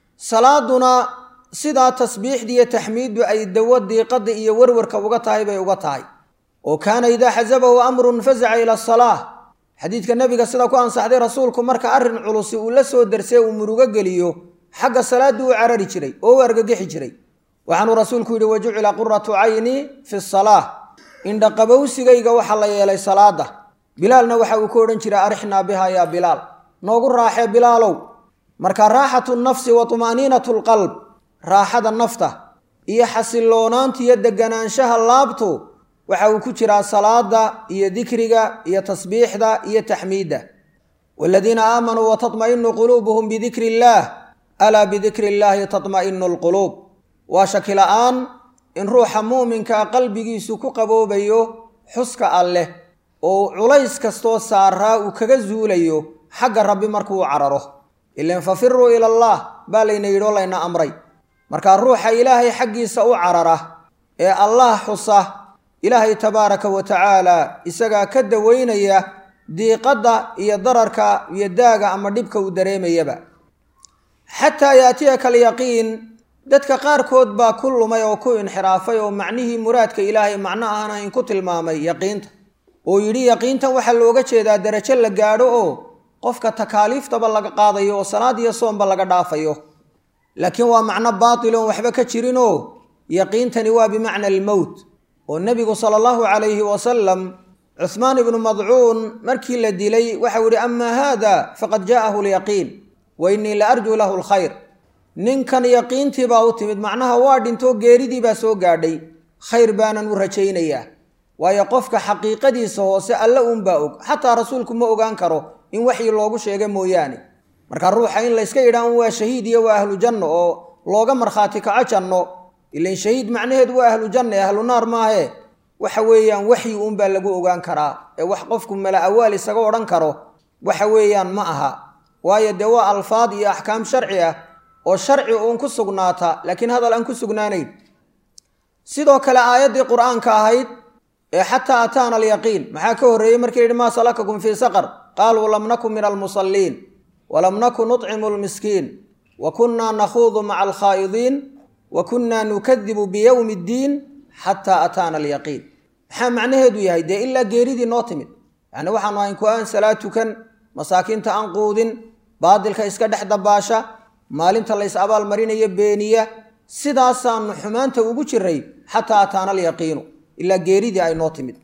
salaaduna sidaa tasbiixdiiyo taxmiiddu ay dawo diiqada iyo warwarka uga tahay bay uga tahay oo kaana idaa xasabahu amrun fasaca ila asalaa xadiidka nebiga sida ku ansaxday rasuulku marka arrin culusi uu la soo darsee uu murugo geliyo xagga salaaddii u carari jiray oo u argagixi jiray waxaanuu rasuulku yidhi wa jucila quratu cayni fi salaa indhaqabowsigayga waxaa la yeelay salaada bilaalna waxa uu ku odhan jiray arixnaa biha yaa bilaal noogu raaxee bilaalow marka raaxatu nafsi wa tumaaniinatu lqalb raaxada nafta iyo xasiloonaanta iyo deganaanshaha laabtu waxa uu ku jiraa salaada iyo dikriga iyo tasbiixda iyo taxmiidda waaladiina aamanuu watatma'inu quluubuhum bidikri illaah alaa bidikri illaahi tatma'inu alquluub waa shaki la'aan in ruuxa muuminkaa qalbigiisu ku qaboobayo xuska alleh oo culays kastoo saaraa uu kaga zuulayo xagga rabbi markuu cararo ilan fafiruu ila allah baa layna yidhi oo layna amray markaa ruuxa ilaahay xaggiisa u carara ee allah xusa ilaahay tabaaraka wa tacaala isagaa ka daweynaya diiqadda iyo dararka iyo daaga ama dhibka uu dareemayaba xataa yaatiyaka alyaqiin dadka qaarkood baa ku lumay oo ku inxiraafay oo macnihii muraadka ilaahay macno aan ahayn ku tilmaamay yaqiinta oo yidhi yaqiintan waxaa looga jeedaa darajo la gaadho oo qofka takaaliiftaba laga qaadayo oo salaad iyo soomba laga dhaafayo laakiin waa macno baatil oon waxba ka jirinoo yaqiintani waa bimacna almowt oo nebigu sala allahu calayhi wasalam cuhmaan ibnu madcuun markii la dilay waxau yidhi amaa haada faqad jaa'ahu lyaqiin wa innii la arjuu lahu alkhayr ninkan yaqiintii baa u timid macnaha waa dhintoo geeridii baa soo gaadhay khayr baanan u rajaynayaa waayo qofka xaqiiqadiisa hoose alle uunbaa og xataa rasuulku ma ogaan karo in waxyi loogu sheega mooyaane marka ruuxa in layska yidhaan waa shahiid iyo waa ahlu janno oo looga markhaati kaco janno ilan shahiid macnaheedu waa ahlu janna ee ahlu naar maahe waxa weeyaan waxyi uunbaa lagu ogaan karaa ee wax qofku mala awaal isaga odhan karo waxa weeyaan ma aha waayo dee waa alfaad iyo axkaam sharci ah oo sharci uun ku sugnaata laakiin hadal aan ku sugnaanayn sidoo kale aayaddii qur-aanka ahayd ee xataa ataana alyaqiin maxaa ka horreeyey markii yidhi maa salakakum fii saqar qaaluu lam nakun min almusalliin walam nakun nucimu lmiskiin wa kunnaa nakhuudu maca alkhaa'idiin wa kunnaa nukadibu biyowmi ddiin xataa ataana alyaqiin maxaa macnaheedu yahay dee ilaa geeridii noo timid yacni waxaanu ahayn ku aan salaad tukan masaakiinta aan quudin baadilka iska dhex dabaasha maalinta lays abaal marinayo beeniya sidaasaanu xumaanta ugu jiray xataa ataana alyaqiinu ilaa geeridii ay noo timid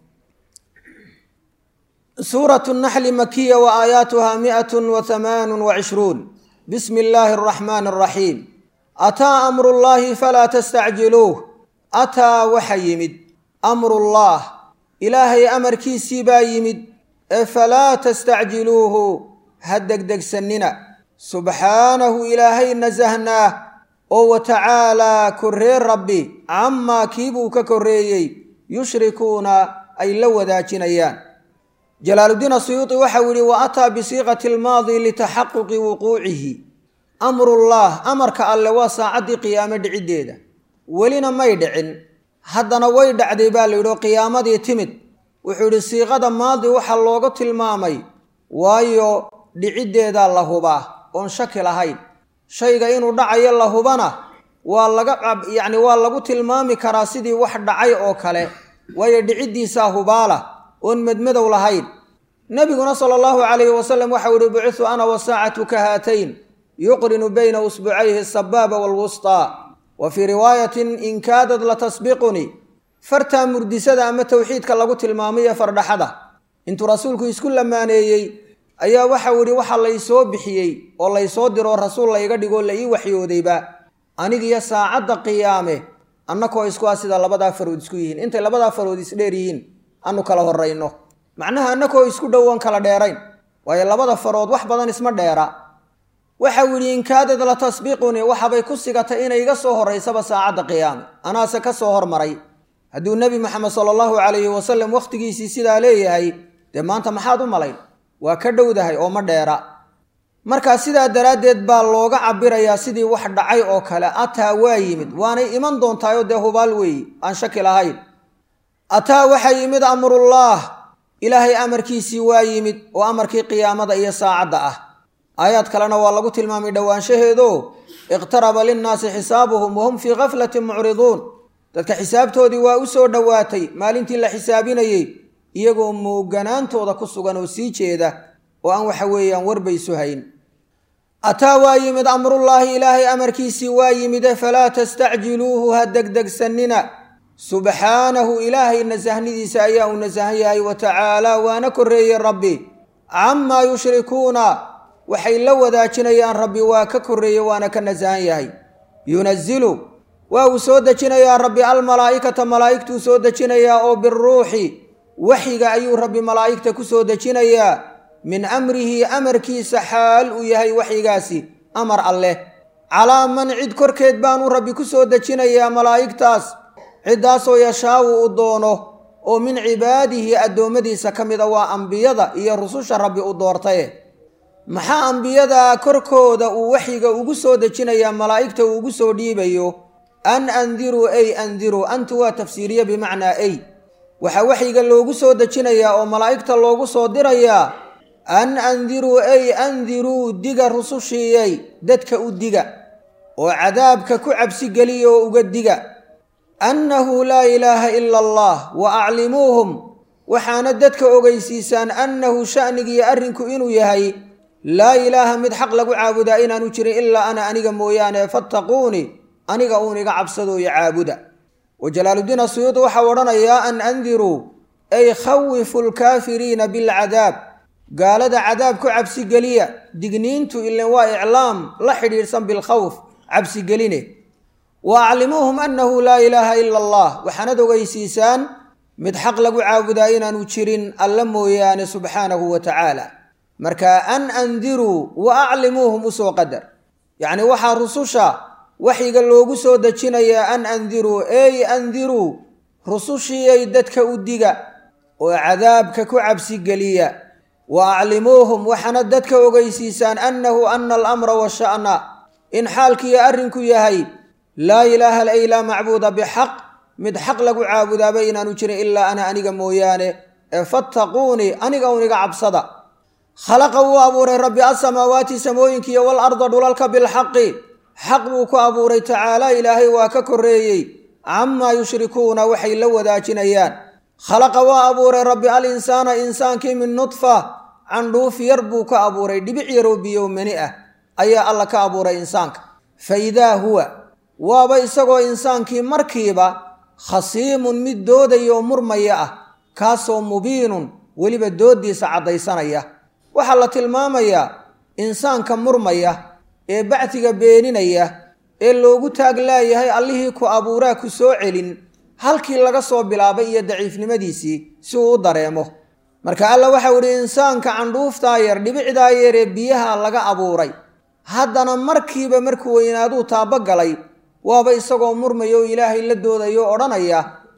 suuratu naxli makiya wa aayaatuha miatun wa hamaanun wa cishruun bismi illaahi araxmaani araxiim ataa amrullaahi falaa tastacjiluuh ataa waxa yimid amrullaah ilaahay amarkiisii baa yimid ee falaa tastacjiluuhu ha degdegsannina subxaanahu ilaahay nasahnaah oo wa tacaalaa korree rabbi camaa kiibuu ka korreeyey yushrikuuna ay la wadaajinayaan jalaaluddiin asuyuuti waxau yidhi wa ataa bisiiqati almaadi litaxaquqi wuquucihi amrullaah amarka alle waa saacaddii qiyaame dhiciddeeda welina may dhicin haddana way dhacday baa la yidhi oo qiyaamadii timid wuxuu yidhi siiqada maadi waxaa looga tilmaamay waayo dhiciddeedaa la hubaa oon shaki lahayn shayga inuu dhacayo la hubana waa laga yacni waa lagu tilmaami karaa sidii wax dhacay oo kale waayo dhiciddiisaa hubaala oon medmadow lahayn nebiguna sala allahu calayhi wasalam waxau ihi bucitu ana wasaacatu ka haatayn yuqrinu bayna usbucayhi asabaaba waalwustaa wa fii riwaayatin in kaadad latasbiqunii fartaa murdisada ama towxiidka lagu tilmaamaye fardhaxada intuu rasuulku isku lamaaneeyey ayaa waxau yidhi waxa laysoo bixiyey oo laysoo diroo rasuul layga dhigoo la ii waxyoodayba anigiyo saacadda qiyaame annakoo isku ah sida labadaa farood isku yihiin intay labadaa farood isdheer yihiin anu kala horrayno macnaha annakoo isku dhowoon kala dheerayn waayo labada farood wax badan isma dheera waxau yidhi inkaadad la tasbiqunii waxabay ku sigatay inay iga soo horraysaba saacadda qiyaame anaase ka soo hormaray hadduu nebi maxamed sala allahu calayhi wasalam wakhtigiisii sidaa leeyahay dee maanta maxaad u malayn waa ka dhowdahay oo ma dheera markaa sidaa daraaddeed baa looga cabirayaa sidii wax dhacay oo kale ataa waa yimid waanay iman doontaayoo dee hubaal weeyi aan shaki lahayn ataa waxaa yimid amrullaah ilaahay amarkiisii waa yimid oo amarkii qiyaamada iyo saacadda ah aayaad kalena waa lagu tilmaamay dhowaanshaheedo iqtaraba linnaasi xisaabuhum wahum fii gaflatin mucriduun dadka xisaabtoodii waa u soo dhowaatay maalintii la xisaabinayey iyagoo mooganaantooda ku sugan oo sii jeeda oo aan waxa weeyaan warbaysu hayn ataa waa yimid amrullaahi ilaahay amarkiisii waa yimide falaa tastacjiluuhu ha degdegsannina subxaanahu ilaahay nasahnidiisa ayaa uu nasahan yahay wa tacaalaa waana korreeyey rabbi camaa yushrikuuna waxay la wadaajinayaan rabbi waa ka korreeye waana ka nasahan yahay yunazilu waa uu soo dejinayaa rabbi almalaa'ikata malaa'igtuu soo dejinayaa oo biruuxi waxyiga ayuu rabbi malaa'igta ku soo dejinayaa min amrihi amarkiisa xaal uu yahay waxyigaasi amar alleh calaa man cid korkeed baanuu rabbi ku soo dejinayaa malaa'igtaas ciddaasoo yashaawu u doono oo min cibaadihi addoommadiisa ka mid a waa ambiyada iyo rususha rabbi u doortaye maxaa ambiyada korkooda uu waxyiga ugu soo dejinayaa malaa'igta uu ugu soo dhiibayo an andiruu ay andiruu antu waa tafsiiriye bimacnaa ay waxaa waxyiga loogu soo dejinayaa oo malaa'igta loogu soo dirayaa an andiruu ay andiruu diga rusushiiyay dadka u diga oo cadaabka ku cabsigeliya oo uga diga annahu laa ilaaha ila allah wa aclimuuhum waxaana dadka ogeysiisaan annahu sha'nigiiyo arrinku inuu yahay laa ilaaha mid xaq lagu caabudaa inaanu jirin ilaa ana aniga mooyaane fattaquunii aniga uun iga cabsadooyo caabuda wa jalaaluddiin asuyuudi waxau odhanayaa an andiruu ay khawifu lkaafiriina bilcadaab gaalada cadaab ku cabsigeliya digniintu ilan waa iclaam la xidhiidhsan bilkhawf cabsigeline wa aclimuuhum annahu laa ilaaha ila allah waxaanad ogeysiisaan mid xaq lagu caabudaa inaanu jirin alla mooyaane subxaanahu wa tacaala marka an andiruu wa aclimuuhum usoo qadar yacni waxaa rususha waxyiga loogu soo dejinayaa an andiruu ey andiruu rusushiiyay dadka u diga oo cadaabka ku cabsigeliya wa aclimuuhum waxaana dadka ogeysiisaan annahu ana alamra washa'na in xaalkiiyo arrinku yahay laa ilaaha ay laa macbuuda bixaq mid xaq lagu caabudaaba inaanu jirin ilaa ana aniga mooyaane ee fattaquunii aniga un iga cabsada khalaqa wuu abuuray rabbi asamaawaati samooyinkiiyo walarda dhulalka bilxaqi xaq buu ku abuuray tacaala ilaahay waa ka korreeyey camaa yushrikuuna waxay la wadaajinayaan khalaqa waa abuuray rabbi al insaana insaankii min nudfa candhuuf yar buu ka abuuray dhibic yaroo biyow mani ah ayaa alla ka abuuray insaanka fa idaa huwa waaba isagoo insaankii markiiba khasiimun mid doodaya oo murmaya ah kaasoo mubiinun weliba dooddiisa caddaysanaya waxaa la tilmaamayaa insaanka murmaya ee bacdiga beeninaya ee loogu taag laayahay allihii ku abuuraa ku soo celin halkii laga soo bilaabay iyo daciifnimadiisii si uu u dareemo marka alla waxau idhi insaanka candhuuftaa yar dhibicdaa yar ee biyaha laga abuuray haddana markiiba markuu weynaaduu taabogalay waaba isagoo murmaya oo ilaahay la doodayo o odhanaya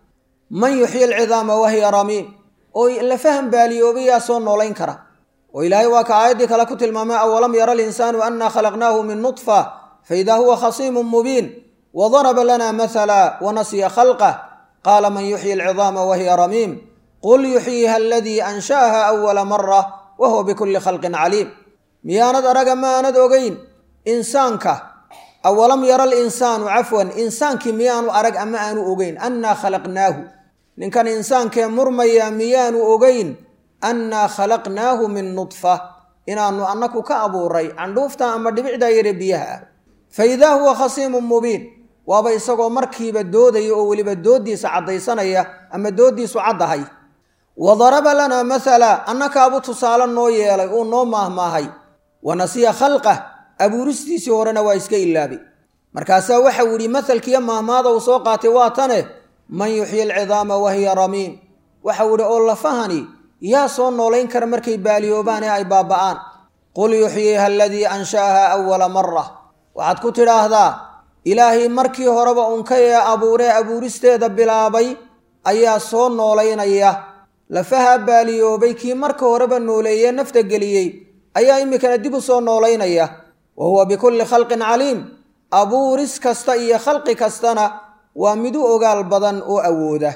man yuxyi alcidaama wahiya ramiim oo la faham baaliyoobayaa soo noolayn kara oo ilaahay waa ka aayaddii kale ku tilmaamay awalam yara alinsaanu annaa khalaqnaahu min nudfa faidaa huwa khasiimun mubiin wadaraba lana mahala wanasiya khalqah qaala man yuxyi alcidaama wahiya ramiim qul yuxyiha aladii ansha'aha awala mara wa huwa bikulli khalqin caliim miyaanad araga maanad ogeyn insaanka awalam yara alinsaanu cafwan insaankii miyaanu arag ama aanu ogeyn annaa khalaqnaahu ninkan insaankee murmaya miyaanu ogeyn annaa khalaqnaahu min nudfa inaanu annaku ka abuuray candhuufta ama dhibicdaa yare biyaha ah fa idaa huwa khasiimun mubiin waaba isagoo markiiba doodaya oo weliba dooddiisa caddaysanaya ama dooddiisu caddahay wa daraba lanaa mathala annakaabu tusaale noo yeelay uu noo maahmaahay wa nasiya khalqah abuuristiisii horena waa iska ilaabay markaasaa waxau yidhi mahalkiiyo maahmaada uu soo qaatay waa tane man yuxyi alcidaama wahiya ramiim waxau yidhi oo lafahani yaa soo noolayn kara markay baaliyoobaan ee ay baaba'aan qul yuxyiha aladii ansha'aha awala mara waxaad ku tidhaahdaa ilaahay markii horeba unkay ee abuuree abuuristeeda bilaabay ayaa soo noolaynaya lafaha baaliyoobay kii marka horeba nooleeyee nafta geliyey ayaa iminkana dib u soo noolaynaya wa huwa bikulli khalqin caliim abuuris kasta iyo khalqi kastana waa mid u ogaal badan oo awooda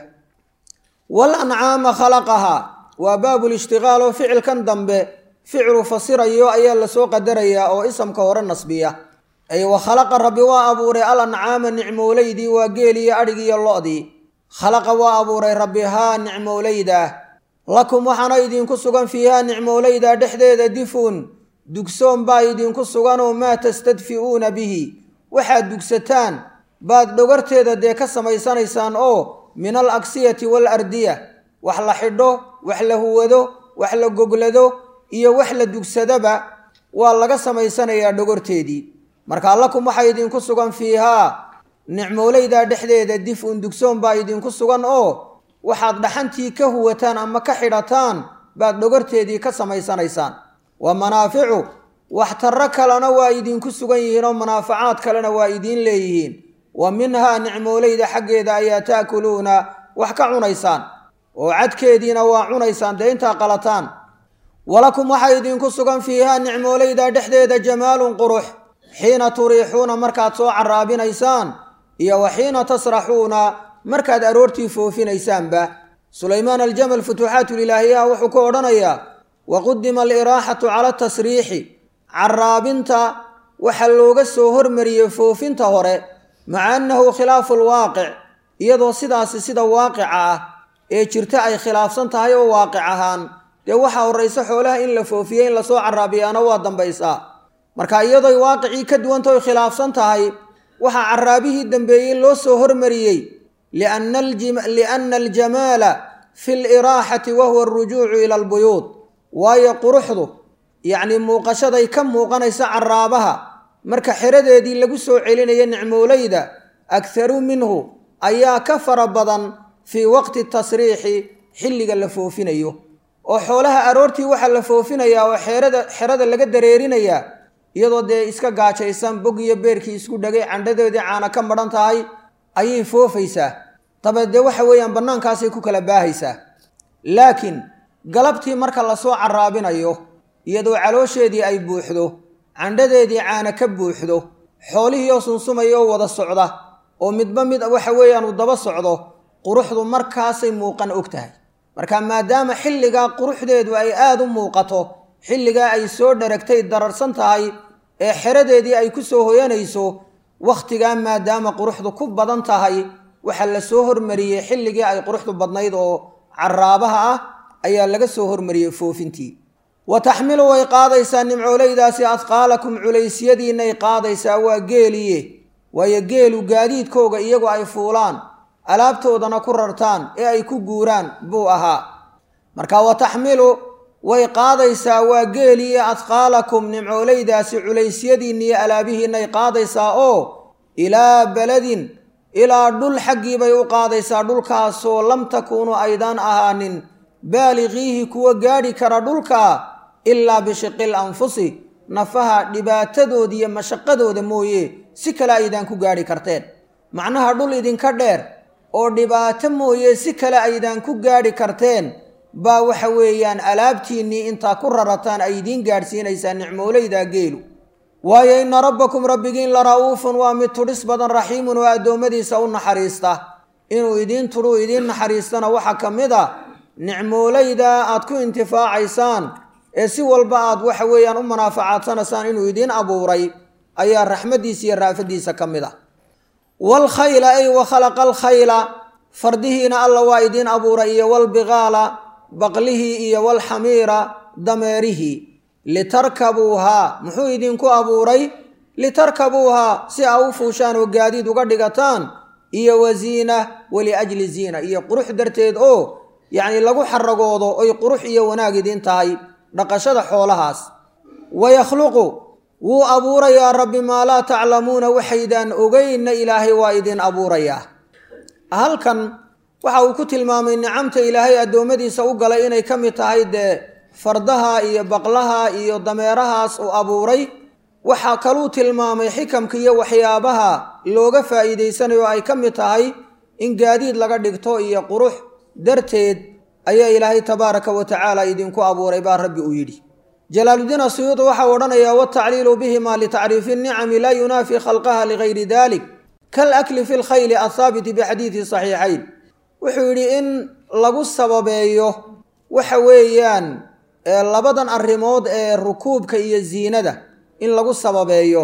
wal ancaama khalaqahaa waa baabulishtiqaal oo ficilkan dambe ficilu fasirayo ayaa lasoo qadarayaa oo isamka hore nasbiya ay wa khalaqa rabbi waa abuuray al ancaama nicmowleydii waa geeliyo adhigiiyo lo-dii khalaqa waa abuuray rabbi haa nicmowleydaa lakum waxaana idinku sugan fiihaa nicmowleydaa dhexdeeda difun dugsoon baa idinku suganoo maa tastadfi'uuna bihi waxaad dugsataan baad dhogorteeda dee ka samaysanaysaan oo min al agsiyati wal ardiya wax la xidho wax la huwado wax la goglado iyo wax la dugsadaba waa laga samaysanayaa dhogorteedii markaa lakum waxaa idinku sugan fiihaa nicmowleydaa dhexdeeda dif-un dugsoon baa idinku sugan oo waxaad dhaxantii ka huwataan ama ka xidhataan baad dhogorteedii ka samaysanaysaan wa manaaficu waxtarro kalena waa idinku sugan yihiin oo manaafacaad kalena waa idiin leeyihiin wa minhaa nicmowleyda xaggeeda ayaa taakuluuna wax ka cunaysaan oo cadkeediina waa cunaysaan dee intaa qalataan walakum waxaa idinku sugan fiihaa nicmowleyda dhexdeeda jamaalun qurux xiina turiixuuna markaad soo caraabinaysaan iyo wa xiina tasraxuuna markaad aroortii foofinaysaanba sulaymaan aljamal futuuxaatulilaahiyaha wuxuu ku odhanayaa wa qudima aliraaxatu cala tasriixi caraabinta waxaa looga soo hormariyey foofinta hore maca annahu khilaafu lwaaqic iyadoo sidaasi sida waaqica ah ee jirta ay khilaafsan tahay oo waaqic ahaan dee waxaa horraysa xoolaha in la foofiye in lasoo caraabiyaana waa dambaysaa marka iyadoy waaqicii ka duwanta oy khilaafsan tahay waxaa caraabihii dambeeyey loo soo hormariyey lianna aljamaala fi liraaxati wa huwa arujuucu ila albuyuud waayo quruxdu yacnii muuqashaday ka muuqanaysa caraabaha marka xeradeedii lagu soo celinayo nicmowleyda akharu minhu ayaa ka fara badan fii waqti tasriixi xilliga la foofinayo oo xoolaha aroortii waxaa la foofinayaa oo xeerada xerada laga dareerinayaa iyadoo dee iska gaajaysan bog iyo beerkii isku dhagay candhadeedii caana ka madhan tahay ayay foofaysaa dabeed dee waxa weeyaan bannaankaasay ku kala baahaysaa laakiin galabtii marka lasoo caraabinayo iyadoo caloosheedii ay buuxdo candhadeedii caana ka buuxdo xoolihii oo sunsumaya oo wada socda oo midba mid waxa weeyaan uu daba socdo quruxdu markaasay muuqan og tahay marka maadaama xilligaa quruxdeedu ay aada u muuqato xilligaa ay soo dharagtay dararsan tahay ee xeradeedii ay ku soo hoyanayso wakhtigaa maadaama quruxdu ku badan tahay waxaa la soo hormariyey xilligii ay quruxdu badnayd oo caraabaha ah ayaa laga soo hormariyey foofintii wa taxmilu way qaadaysaa nimcooleydaasi adqaalakum culeysyadiinay qaadaysaa waa geeliye waayo geelu gaadiidkooga iyagu ay fuulaan alaabtoodana ku rartaan ee ay ku guuraan buu ahaa marka wa taxmilu way qaadaysaa waa geeliye adqaalakum nimcooleydaasi culeysyadiinniyo alaabihiinay qaadaysaa oo ilaa beledin ilaa dhul xaggii bay u qaadaysaa dhulkaasoo lam takuunu aydaan ahaanin baaliqiihi kuwa gaadhi kara dhulka ilaa bishiqil anfusi nafaha dhibaatadooda iyo mashaqadooda mooye si kale aydaan ku gaadhi karteen macnaha dhul idinka dheer oo dhibaato mooye si kale aydaan ku gaadhi karteen baa waxa weeyaan alaabtiinnii intaa ku rarataan ay idiin gaadhsiinaysaa nicmooleyda geelu waayo inna rabbakum rabbigiin la ra'uufun waa mid tudhis badan raxiimun oo addoommadiisa u naxariista inuu idiin tudhuu idiin naxariistana waxaa ka mid a nicmooleyda aad ku intifaacaysaan ee si walba aad waxa weeyaan u manaafacadsanaysaan inuu idiin abuuray ayaa raxmaddiisa iyo raafadiisa ka mid ah waalkhayla ay wa khalaqa alkhayla fardihiina alla waa idiin abuuray iyo walbiqaala baqlihii iyo walxamiira dameerihii litarkabuuhaa muxuu idinku abuuray litarkabuuhaa si aa u fuushaan oo gaadiid uga dhigataan iyo wasiina waliajli ziina iyo qurux darteed oo yacni lagu xaragoodo oy qurux iyo wanaag idiin tahay dhaqashada xoolahaas wayakhluqu wuu abuurayaa rabbi maa laa taclamuuna waxaydaan ogeynna ilaahay waa idin abuurayaa halkan waxa uu ku tilmaamay nicamta ilaahay addoommadiisa u galay inay ka mid tahay dee fardaha iyo baqlaha iyo dameerahaas uu abuuray waxaa kaluu tilmaamay xikamka iyo waxyaabaha looga faa'iidaysanayo ay ka mid tahay in gaadiid laga dhigto iyo qurux darteed ayaa ilaahay tabaaraka wa tacaala idinku abuuray baa rabbi uu yidhi jalaaludiin asuyuudi waxau odhanayaa watacliilu bihima litacriifi nnicami laa yunaafi khalqaha ligayri dalik kal akli fi lkhayli athaabiti bixadiidi saxiixayn wuxuu yidhi in lagu sababeeyo waxa weeyaan labadan arrimood ee rukuubka iyo ziinada in lagu sababeeyo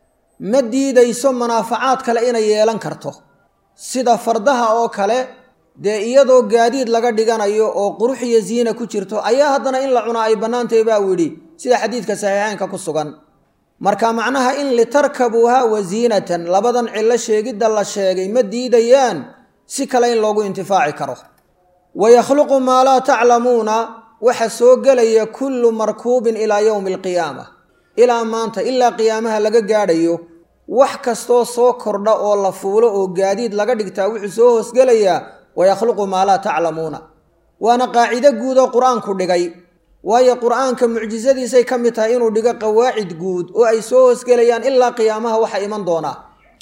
ma diidayso manaafacaad kale inay yeelan karto sida fardaha oo kale dee iyadoo gaadiid laga dhiganayo oo qurux iyo ziina ku jirto ayaa haddana in la cunaa ay bannaantahy baa uu yidhi sida xadiidka saxiixeynka ku sugan marka macnaha in litarkabuuha wasiinatan labadan cillo sheegidda la sheegay ma diidayaan si kale in loogu intifaaci karo wayakhluqu maa laa taclamuuna waxa soo gelaya kullu markuubin ilaa yowmi alqiyaama ilaa maanta ilaa qiyaamaha laga gaadhayo wax kastoo soo kordha oo la fuulo oo gaadiid laga dhigtaa wuxuu soo hoosgelayaa wayakhluqu maa laa taclamuuna waana qaacido guud oo qur-aanku dhigay waayo qur-aanka mucjisadiisay ka mid tahay inuu dhigo qawaacid guud oo ay soo hoosgelayaan ilaa qiyaamaha waxa iman doonaa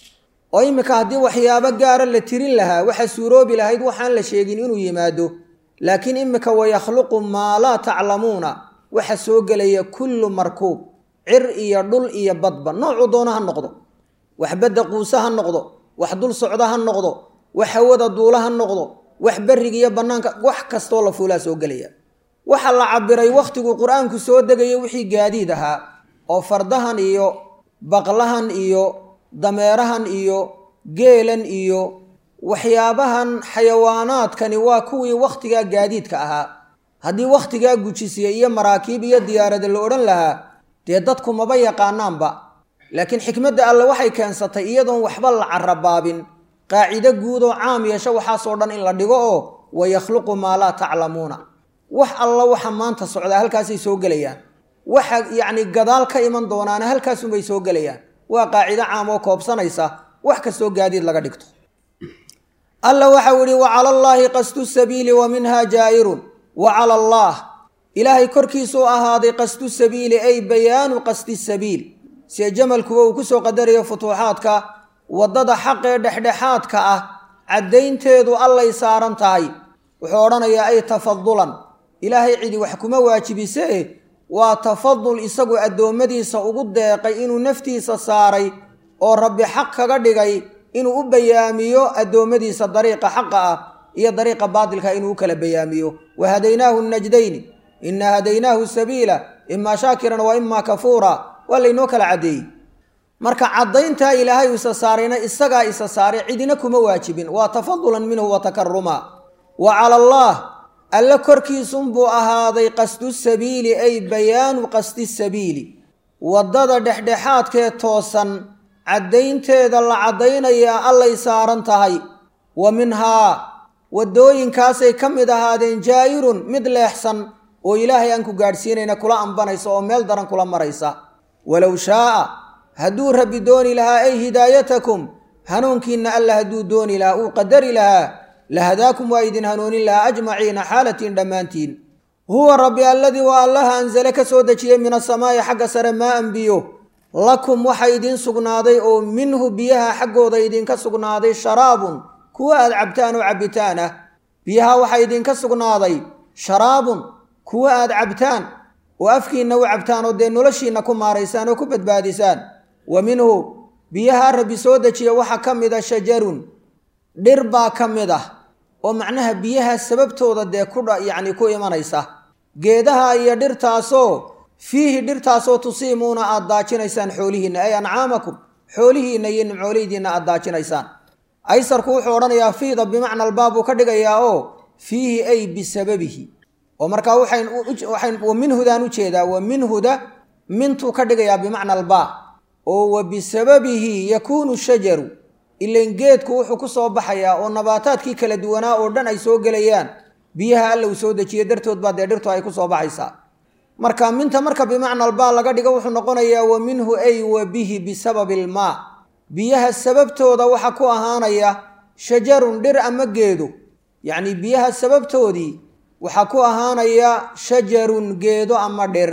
oo iminka haddii waxyaabo gaara la tirin lahaa waxa suuroobi lahayd waxaan la sheegin inuu yimaado laakiin iminka wayakhluqu maa laa taclamuuna waxa soo gelaya kullu markuub cir iyo dhul iyo badba noocuu doono ha noqdo wax badda quuse ha noqdo wax dul socdo ha noqdo wax hawada duula ha noqdo wax berriga iyo bannaanka wax kastoo la fuulaa soo gelaya waxa la cabiray wakhtiguu qur-aanku soo degaya wixii gaadiid ahaa oo fardahan iyo baqlahan iyo dameerahan iyo geelan iyo waxyaabahan xayawaanaadkani waa kuwii wakhtigaa gaadiidka ahaa haddii wakhtigaa gujisiya iyo maraakiib iyo diyaarada la odhan lahaa dee dadku maba yaqaanaanba laakiin xikmadda alle waxay keensatay iyadoon waxba la carabaabin qaacido guud oo caam yeesho waxaasoo dhan in la dhigo oo wayakhluqu maa laa taclamuuna wax alla waxa maanta socdaa halkaasay soo gelayaan waxa yacni gadaal ka iman doonaana halkaasunbay soo gelayaan waa qaacido caam oo koobsanaysa wax kastoo gaadiid laga dhigto alla waxau ihi wa cala allaahi qasdu sabiili wa minha jaa'irun wa cala allaah ilaahay korkiisuu ahaaday qasdu sabiili ay bayaanu qasdi sabiil sie jamalkuwa uu kusoo qadarayo futuuxaadka waddada xaqee dhexdhexaadka ah caddaynteedu allay saaran tahay wuxuu odhanayaa ay tafadulan ilaahay cidi wax kuma waajibisee waa tafadul isagu addoommadiisa ugu deeqay inuu naftiisa saaray oo rabbi xaq kaga dhigay inuu u bayaamiyo addoommadiisa dariiqa xaqa ah iyo dariiqa baatilka inuu u kala bayaamiyo wa hadaynaahu najdayni inaa hadaynaahu sabiila imaa shaakiran wa imaa kafuura waa laynoo kala caddeeyey marka caddayntaa ilaahay isa saarayna isagaa isa saaray cidina kuma waajibin waa tafadulan minhu wa takaruma wa cala allah alle korkiisunbuu ahaaday qasdu sabiili ay bayaanu qasdi sabiili waddada dhexdhexaadkee toosan caddaynteeda la caddaynayaa allay saaran tahay wa minhaa waddooyinkaasay ka mid ahaadeen jaa'irun mid leexsan oo ilaahay aan ku gaadhsiinayna kula ambanaysa oo meel daran kula maraysa walow shaa'a hadduu rabbi dooni lahaa ay hidaayatakum hanuunkiinna alla hadduu dooni lahaa uu qadari lahaa lahadaakum waa idin hanuunin lahaa ajmaciina xaalatiin dhammaantiin huwa rabbi alladii waa allaha ansale ka soo dejiyey min asamaa'i xagga sare maa an biyo lakum waxa idiin sugnaaday oo minhu biyaha xaggooda idinka sugnaaday sharaabun kuwa aad cabtaan oo cabbitaan ah biyaha waxaa idinka sugnaaday sharaabun kuwa aad cabtaan oo afkiinna u cabtaan oo dee noloshiinna ku maaraysaan oo ku badbaadisaan wa minhu biyaha rabbi soo dejiya waxaa ka mid a shajarun dhir baa ka mid ah oo macnaha biyaha sababtooda dee kudha yacni ku imanaysa geedaha iyo dhirtaasoo fiihi dhirtaasoo tusiimuuna aad daajinaysaan xoolihiinna ay ancaamakum xoolihiinna iyo nimcooleydiinna aad daajinaysaan aysarku wuxuu odhanayaa fiida bimacna albaab buu ka dhigayaa oo fiihi ay bisababihi oo markaa waxayn wa minhudaan u jeedaa wa minhuda mintuu ka dhigayaa bimacna albaa oo wa bisababihi yakuunu shajaru ilan geedku wuxuu ku soo baxayaa oo nabaataadkii kala duwanaa oo dhan ay soo gelayaan biyaha alla uu soo dejiye dartood baa dee dhirtu ay ku soo baxaysaa marka minta marka bimacna albaa laga dhigo wuxuu noqonayaa wa minhu ay wa bihi bisababi ilmaa biyaha sababtooda waxa ku ahaanaya shajarun dhir ama geedo yacnii biyaha sababtoodii waxaa ku ahaanaya shajarun geedo ama dhir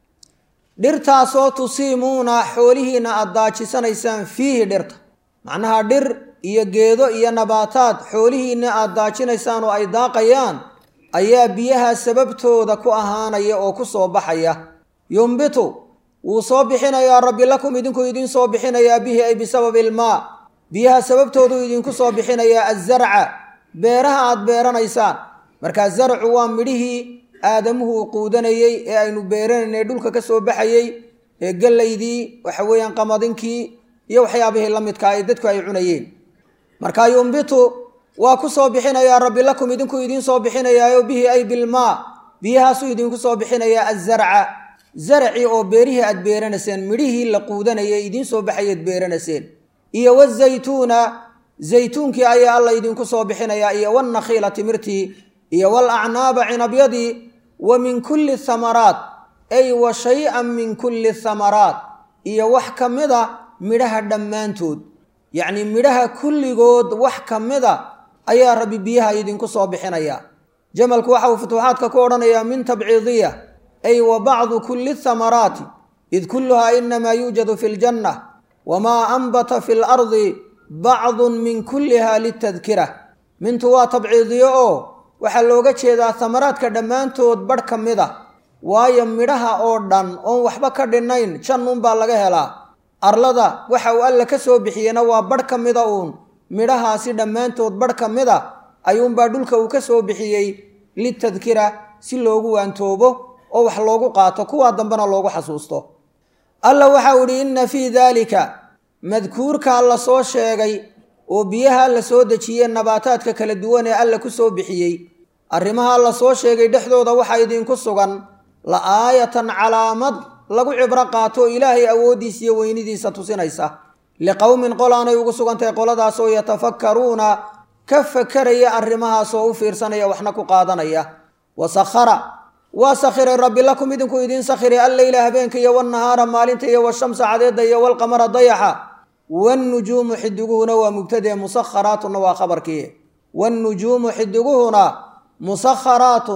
dhirtaasoo tusiimuuna xoolihiinna aad daajisanaysaan fiihi dhirta macnaha dhir iyo geedo iyo nabaataad xoolihiinna aad daajinaysaan oo ay daaqayaan ayaa biyaha sababtooda ku ahaanaya oo ku soo baxaya yumbitu wuu soo bixinayaa rabbi lakum idinku idiin soo bixinayaa bihi ay bisababi ilmaa biyaha sababtooduu idinku soo bixinayaa azarca beeraha aad beeranaysaan markaa zarcu waa midhihii aadamuhu uu quudanayey ee aynu beeranaynay dhulka ka soo baxayey ee gallaydii waxa weeyaan qamadinkii iyo waxyaabihii la midkaa ee dadku ay cunayeen markaa yumbitu waa ku soo bixinayaa rabbi lakum idinku idiin soo bixinayaayo bihi ay bilmaa biyahaasuu idinku soo bixinayaa azarca zarci oo beerihii aad beeranayseen midhihii la quudanayay idiin soo baxayeed beeranayseen iyo wazaytuuna zaytuunkii ayaa alla idinku soo bixinayaa iyo wannakhiila timirtii iyo walacnaaba cinabyadii wa min kulli thamaraat ay wa shay-an min kulli thamaraat iyo wax ka mid a midhaha dhammaantood yacnii midhaha kulligood wax ka mid a ayaa rabbi biyaha idinku soo bixinayaa jamalku waxa uu futuuxaadka ku odhanayaa min tabciidiya ay wa bacdu kulli thamaraati id kulluhaa inamaa yuujadu fi ljanna wamaa anbata fi lardi bacdun min kulliha litadkira mintu waa tabciidiyo oo waxaa looga jeedaa thamaraadka dhammaantood badh ka mid a waayo midhaha oo dhan oon waxba ka dhinnayn jannuunbaa laga helaa arlada waxa uu alla ka soo bixiyena waa badh ka mida uun midhahaasi dhammaantood badh ka mid a ayuunbaa dhulka uu ka soo bixiyey litadkira si loogu waantoobo oo wax loogu qaato kuwaa dambena loogu xasuusto alla waxau idhi inna fii daalika madkuurkaa la soo sheegay oo biyaha la soo dejiyey nabaataadka kala duwan ee alla ku soo bixiyey arrimaha la soo sheegay dhexdooda waxaa idinku sugan la aayatan calaamad lagu cibro qaato ilaahay awooddiisa iyo weynidiisa tusinaysa liqowmin qolaanay ugu sugantahay qoladaasoo yatafakkaruuna ka fakaraya arrimahaasoo u fiirsanaya waxna ku qaadanaya wa sakhara waa sakhiray rabbi lakum idinku idiin sakhiray alleyla habeenka iyo walnahaara maalinta iyo washamsa cadeedda iyo walqamara dayaxa wannujuumu xidiguhuna waa mubtadee musakharaatuna waa khabarkii wannujuumu xidiguhuna musakharaatun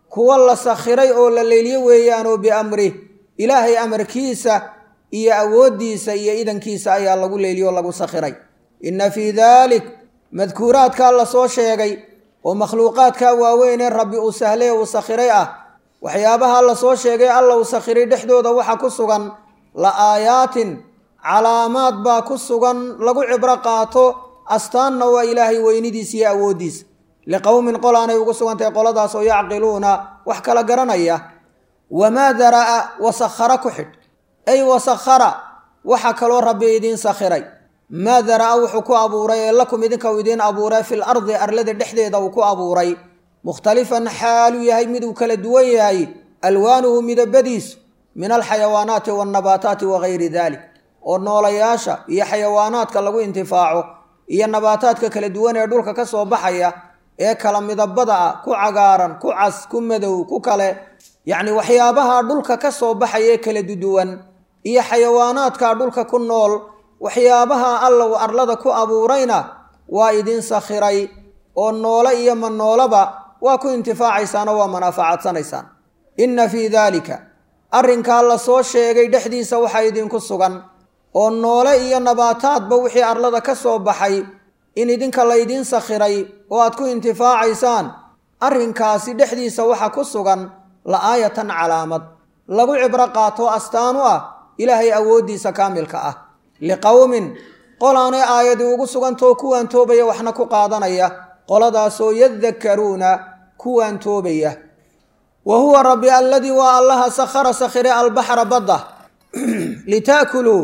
kuwa la sakhiray oo la leeliyo weeyaanoo biamrih ilaahay amarkiisa iyo awooddiisa iyo idankiisa ayaa lagu leeliyo oo lagu sakhiray inna fii daalik madkuuraadkaa la soo sheegay oo makhluuqaadkaa waaweynee rabbi uu sahlay uu sakhiray ah waxyaabaha la soo sheegay alla uu sakhiray dhexdooda waxaa ku sugan la aayaatin calaamaad baa ku sugan lagu cibro qaato astaanna waa ilaahay weynidiisa iyo awooddiisa liqowmin qol aanay ugu sugantahay qoladaas oo yacqiluuna wax kala garanaya wamaa dara'a wasakhara ku xidh ay wasakhara waxa kaloo rabbi idiin sakhiray maa dara'a wuxuu ku abuuray ee lakum idinka uu idiin abuuray fil ardi arlada dhexdeeda uu ku abuuray mukhtalifan xaaluu yahay miduu kala duwan yahay alwaanuhu midabadiisu min alxayawaanaati waannabaataati wagayri dalik oo noolayaasha iyo xayawaanaadka lagu intifaaco iyo nabaataadka kala duwan ee dhulka ka soo baxaya ee kala midabada ah ku cagaaran ku cas ku madow ku kale yacni waxyaabaha dhulka ka soo baxaya ee kala duduwan iyo xayawaanaadka dhulka ku nool waxyaabaha alla uu arlada ku abuurayna waa idin sakhiray oo noole iyo ma noolaba waa ku intifaacaysaan oo waa manaafacadsanaysaan inna fii daalika arrinkaa la soo sheegay dhexdiisa waxaa idinku sugan oo noole iyo nabaataadba wixii arlada ka soo baxay in idinka laydiin sakhiray oo aad ku intifaacaysaan arrinkaasi dhexdiisa waxa ku sugan la-aayatan calaamad lagu cibro qaato astaan u ah ilaahay awooddiisa kaamilka ah liqowmin qolaanay aayadii ugu sugantao kuwaan toobaya waxna ku qaadanaya qoladaasoo yadakkaruuna kuwaan toobaya wa huwa rabbi alladii waa allaha sakhara sakhire albaxra badda litaakuluu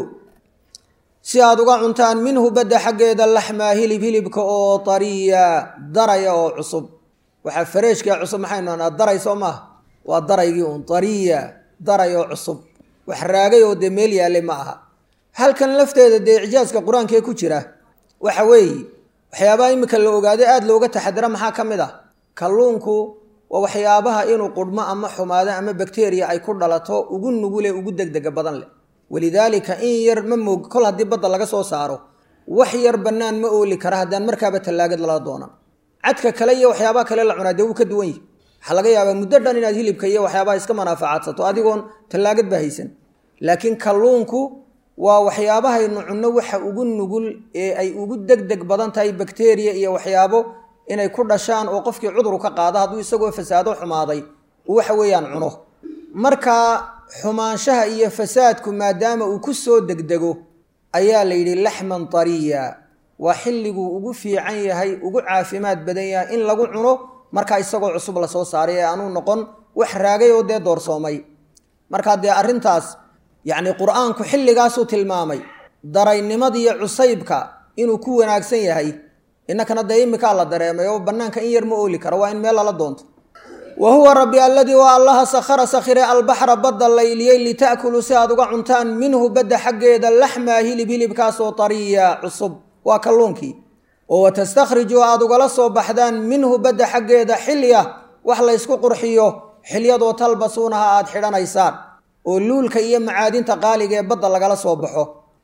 si aad uga cuntaan minhu badda xaggeeda laxmaa hilib hilibka oo tariya daraya oo cusub waxaa fareeshkaa cusub maxaynu anaa daray soo maaha waa daraygii uun tariya daray oo cusub wax raagay oo dee meel yaallay ma aha halkan lafteeda dee icjaaska qur-aankee ku jira waxa weeye waxyaabaha iminka la ogaaday aada looga taxadira maxaa ka mid ah kalluunku waa waxyaabaha inuu qudhmo ama xumaado ama bakteriya ay ku dhalato ugu nugule ugu degdega badan leh walidaalika in yar ma moog kol haddii badda laga soo saaro wax yar bannaan ma ooli kara haddaan markaaba tallaagad lala doonan cadka kale iyo waxyaabaha kale la cunaa dee wuu ka duwan yihi waxaa laga yaabaa muddo dhan inaad hilibka iyo waxyaabaha iska manaafacaadsato adigoon tallaagad ba haysan laakiin kalluunku waa waxyaabahaynu cunno waxa ugu nugul ee ay ugu degdeg badan tahay bakteriya iyo waxyaabo inay ku dhashaan oo qofkii cuduru ka qaado hadduu isagoo fasaado xumaaday uu waxa weeyaan cuno marka xumaanshaha iyo fasaadku maadaama uu ku soo degdego ayaa la yidhi laxman tariya waa xilliguu ugu fiican yahay ugu caafimaad badan yahay in lagu cuno markaa isagoo cusub la soo saaray ee aanuu noqon wax raagay oo dee doorsoomay markaa dee arrintaas yacni qur-aanku xilligaasuu tilmaamay daraynimadiiyo cusaybka inuu ku wanaagsan yahay innakana dee imikaa la dareemay oo bannaanka in yar ma ooli karo waa in meel lala doonto wa huwa rabbi alladii waa allaha sakhara sakhire albaxra badda layliyey lita'kuluu si aad uga cuntaan minhu badda xaggeeda laxmaa hilib hilibkaasoo tariya cusub waa kalluunkii oo watastakhriju aad ugala soo baxdaan minhu badda xaggeeda xilya wax laysku qurxiyo xilyadoo talbasuunaha aad xidhanaysaan oo luulka iyo macaadinta qaaliga ee badda lagala soo baxo